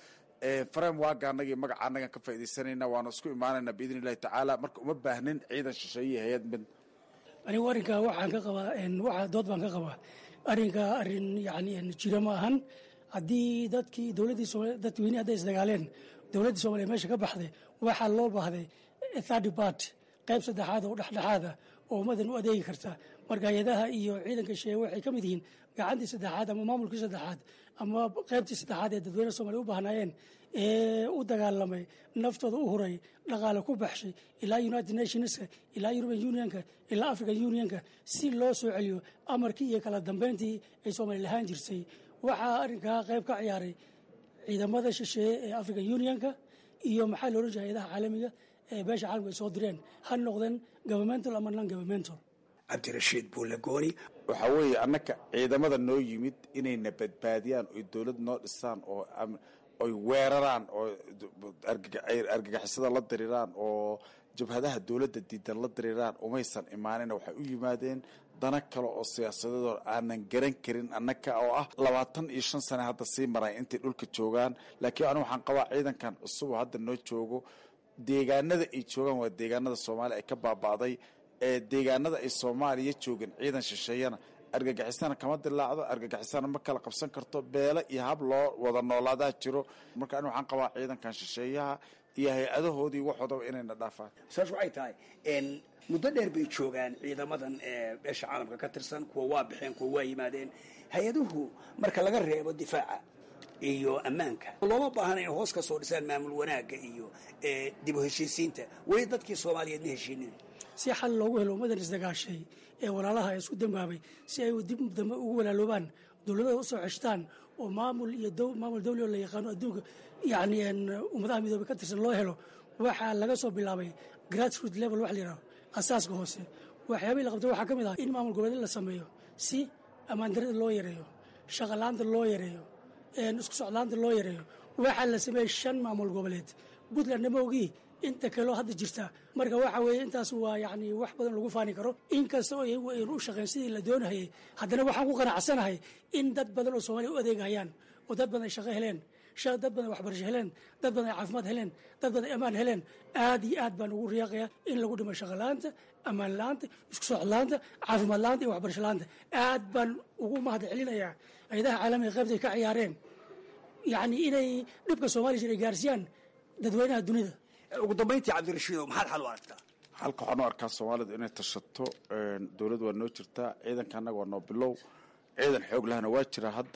[SPEAKER 23] frame waaga anagii magaca annagan ka faaidaysanayna waana isku imaanayna biidn illahi tacaala marka uma baahnin ciidan shisheeye hay-ad mid
[SPEAKER 22] anigu arrinkaa waxaan ka qabaa waxa dood baan ka qabaa arrinkaa arrin yani jiro ma ahan haddii dadkii dowladdii soomaliya dadweynihi hadday isdagaaleen dowladdii soomaliya meesha ka baxday waxaa loo baahday third part qayb saddexaad oo dhexdhexaada oo ummadan u adeegi karta marka hay-adaha iyo ciidanka sheeye waxay ka mid yihiin gacantii saddexaad ama maamulkii saddexaad ama qaybtii saddexaad ee dadweynaha soomaliya u baahnaayeen ee u dagaalamay naftooda u huray dhaqaale ku baxshay ilaa united nationska ilaa european unionka ilaa african unionka si loo soo celiyo amarkii iyo kala dambeyntii ay soomaaliya lahaan jirtay waxaa arrinkaa qayb ka ciyaaray ciidamada shisheeye ee african unionka iyo maxaa la ohan jiray hay-adaha caalamiga ee beesha caalamka ay soo direen ha noqdeen governmental ama non governmental
[SPEAKER 2] cabdirashiid buulagooni
[SPEAKER 23] waxaa weeye annaka ciidamada noo yimid inayna badbaadiyaan oy dowlad noo dhisaan oo oy weeraraan oo argagixisada la diriraan oo jabhadaha dowladda diidan la diriraan umaysan imaanina waxay u yimaadeen dana kale oo siyaasadeedoo aanan garan karin annaka oo ah labaatan iyo shan sane hadda sii maray intay dhulka joogaan laakiin anigu waxaan qabaa ciidankan cusuboo hadda noo joogo deegaanada ay joogaan waa deegaanada soomaaliya ay ka baaba'day ee deegaanada ay soomaaliya joogeen ciidan shisheeyana argagixisana kama dilaacdo argagixisana ma kala qabsan karto beele iyo hab loo wada noolaadaa jiro marka ani waxaan qabaa ciidankan shisheeyaha iyo hay-adahoodii waxoodaba inayna dhaafaan
[SPEAKER 2] saas waxay tahay muddo dheer bay joogaan ciidamadan beesha caalamka ka tirsan kuwa waa baxeen kuwa waa yimaadeen hay-aduhu marka laga reebo difaaca iyo ammaanka looma baahana inay hoos ka soo dhisaan maamul wanaagga iyo dib u heshiisiinta weli dadkii soomaaliyeed ma heshiinin
[SPEAKER 22] si xal loogu helo ummadan isdagaashay ee walaalaha ee isku dambaabay si ay dib dambe ugu walaaloobaan dowladada usoo ceshtaan oo maamul iyo maamul dawli oo la yaqaano adduunka yani ummadaha midoobay ka tirsan loo helo waxaa laga soo bilaabay grassroot level wax la yidhaho asaaska hoose waxyaabihii la qabtay waxaa ka mid ah in maamul goboleed la sameeyo si ammaandarada loo yareeyo shaqalaanta loo yareeyo isku socdaanta loo yareeyo waxaa la sameeyey shan maamul goboleed puntland nama ogii inta kaleo hadda jirta marka waxa weeye intaas waa yani wax badan lagu faani karo inkasta oo iyagu aynu u shaqeyn sidii la doonahayay haddana waxaan ku qanacsanahay in dad badan oo soomaaliya u adeegayaan oo dad badan ay shaqo heleen dad badan waxbarasho heleen dad badan ay caafimaad heleen dad badan ay ammaan heleen aad iyo aad baan ugu riyaaqaya in lagu dhimo shaqo la-aanta ammaan la-aanta isku socod la-aanta caafimaad la-aanta iyo waxbarasho la-aanta aad baan ugu mahad celinayaa hay-adaha caalamiga qaybtay ka ciyaareen yacni inay dhibka soomaaliya jir ay gaarsiiyaan dadweynaha dunida
[SPEAKER 2] ugu dambayntii cabdirashiidow maxaad xal u aragtaa
[SPEAKER 23] halka waxaan u arkaa soomaalidu inay tashato dowlad waa noo jirtaa ciidanka annaga waa noo bilow ciidan xoog lahna waa jira hadda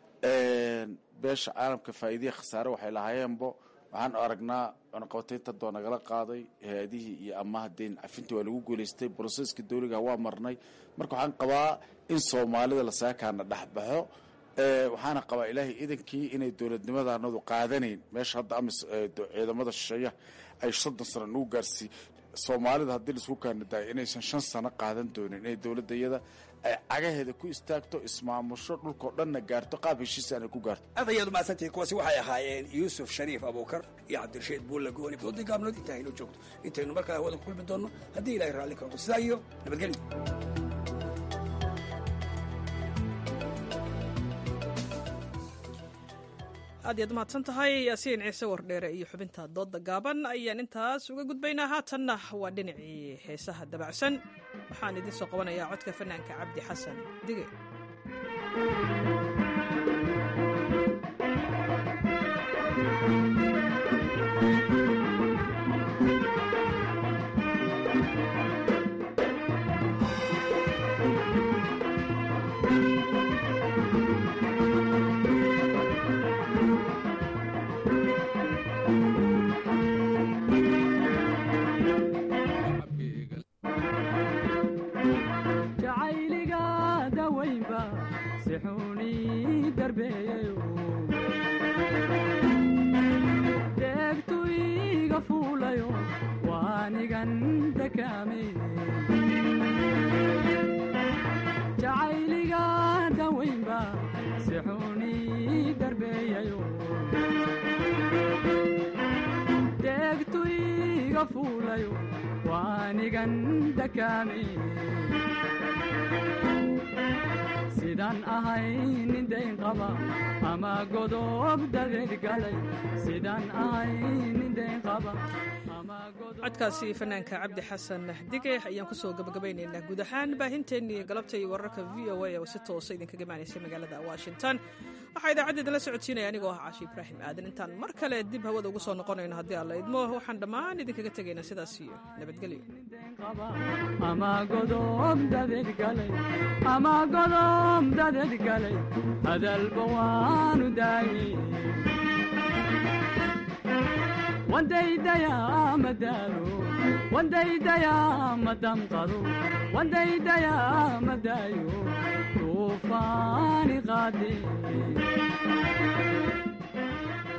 [SPEAKER 23] beesha caalamka faa'iidiya khasaare waxay lahaayeenbo waxaan aragnaa cunaqabataynta doo nagala qaaday hay-adihii iyo amaha deyn cafintii waa lagu guulaystay broseska dawliga waa marnay marka waxaan qabaa in soomaalida lasaakaana dhexbaxo waxaana qabaa ilaahay idankii inay dowladnimadanadu qaadanayn meesha hadda amis ciidamada shisheeyaha ay soddon sano nagu gaarsii soomaalida haddii laisku kaanadaay inaysan shan sano qaadan doonin inay dowladda iyada ay cagaheeda ku istaagto ismaamusho dhulkao dhanna gaarto qaab heshiisa aanay ku gaarto
[SPEAKER 2] aad ayaad umahadsantihi kuwaasi waxay ahaayeen yuusuf shariif abuukar iyo cabdirashiid buulla gooni doodii gaabnood intaa hayno joogto intaynu markaa hawada ku kulmi doonno haddii ilahay raalli ka noqdo sidaa iyo nabadgelyo
[SPEAKER 1] aad iyaad umahadsan tahay yaasiin ciise wardheere iyo xubinta doodda gaaban ayaan intaas uga gudbaynaa haatanna waa dhinacii heesaha dabacsan waxaan idiin soo qabanayaa codka fanaanka cabdi xasan dige
[SPEAKER 5] dushiga fuulayo waanigan dakaame sidaan ahay nin dayn qaba ama godob dadeed galay sidaan ahay nin dayn qaba
[SPEAKER 1] codkaasi fanaanka cabdi xasan dige ayaan kusoo gabagabaynaynaa guud ahaan baahinteennii galabta iyo wararka v o a oo si toosa idinkaga imaanaysa magaalada washington waxaa idaacaddeeda la socodsiinaya anigoo ah caashi ibraahim aadan intaan mar kale dib hawada ugu soo noqonayno haddii alla idmo waxaan dhammaan idinkaga tegaynaa sidaas iyo nabadgelyo
[SPEAKER 5] ama godob dadeed galay ama godob dadeed galay hadalba waanu daayey wandaydayaa madaalo wandaydayaa madamqado wandaydayaa madaayo duufaani qaade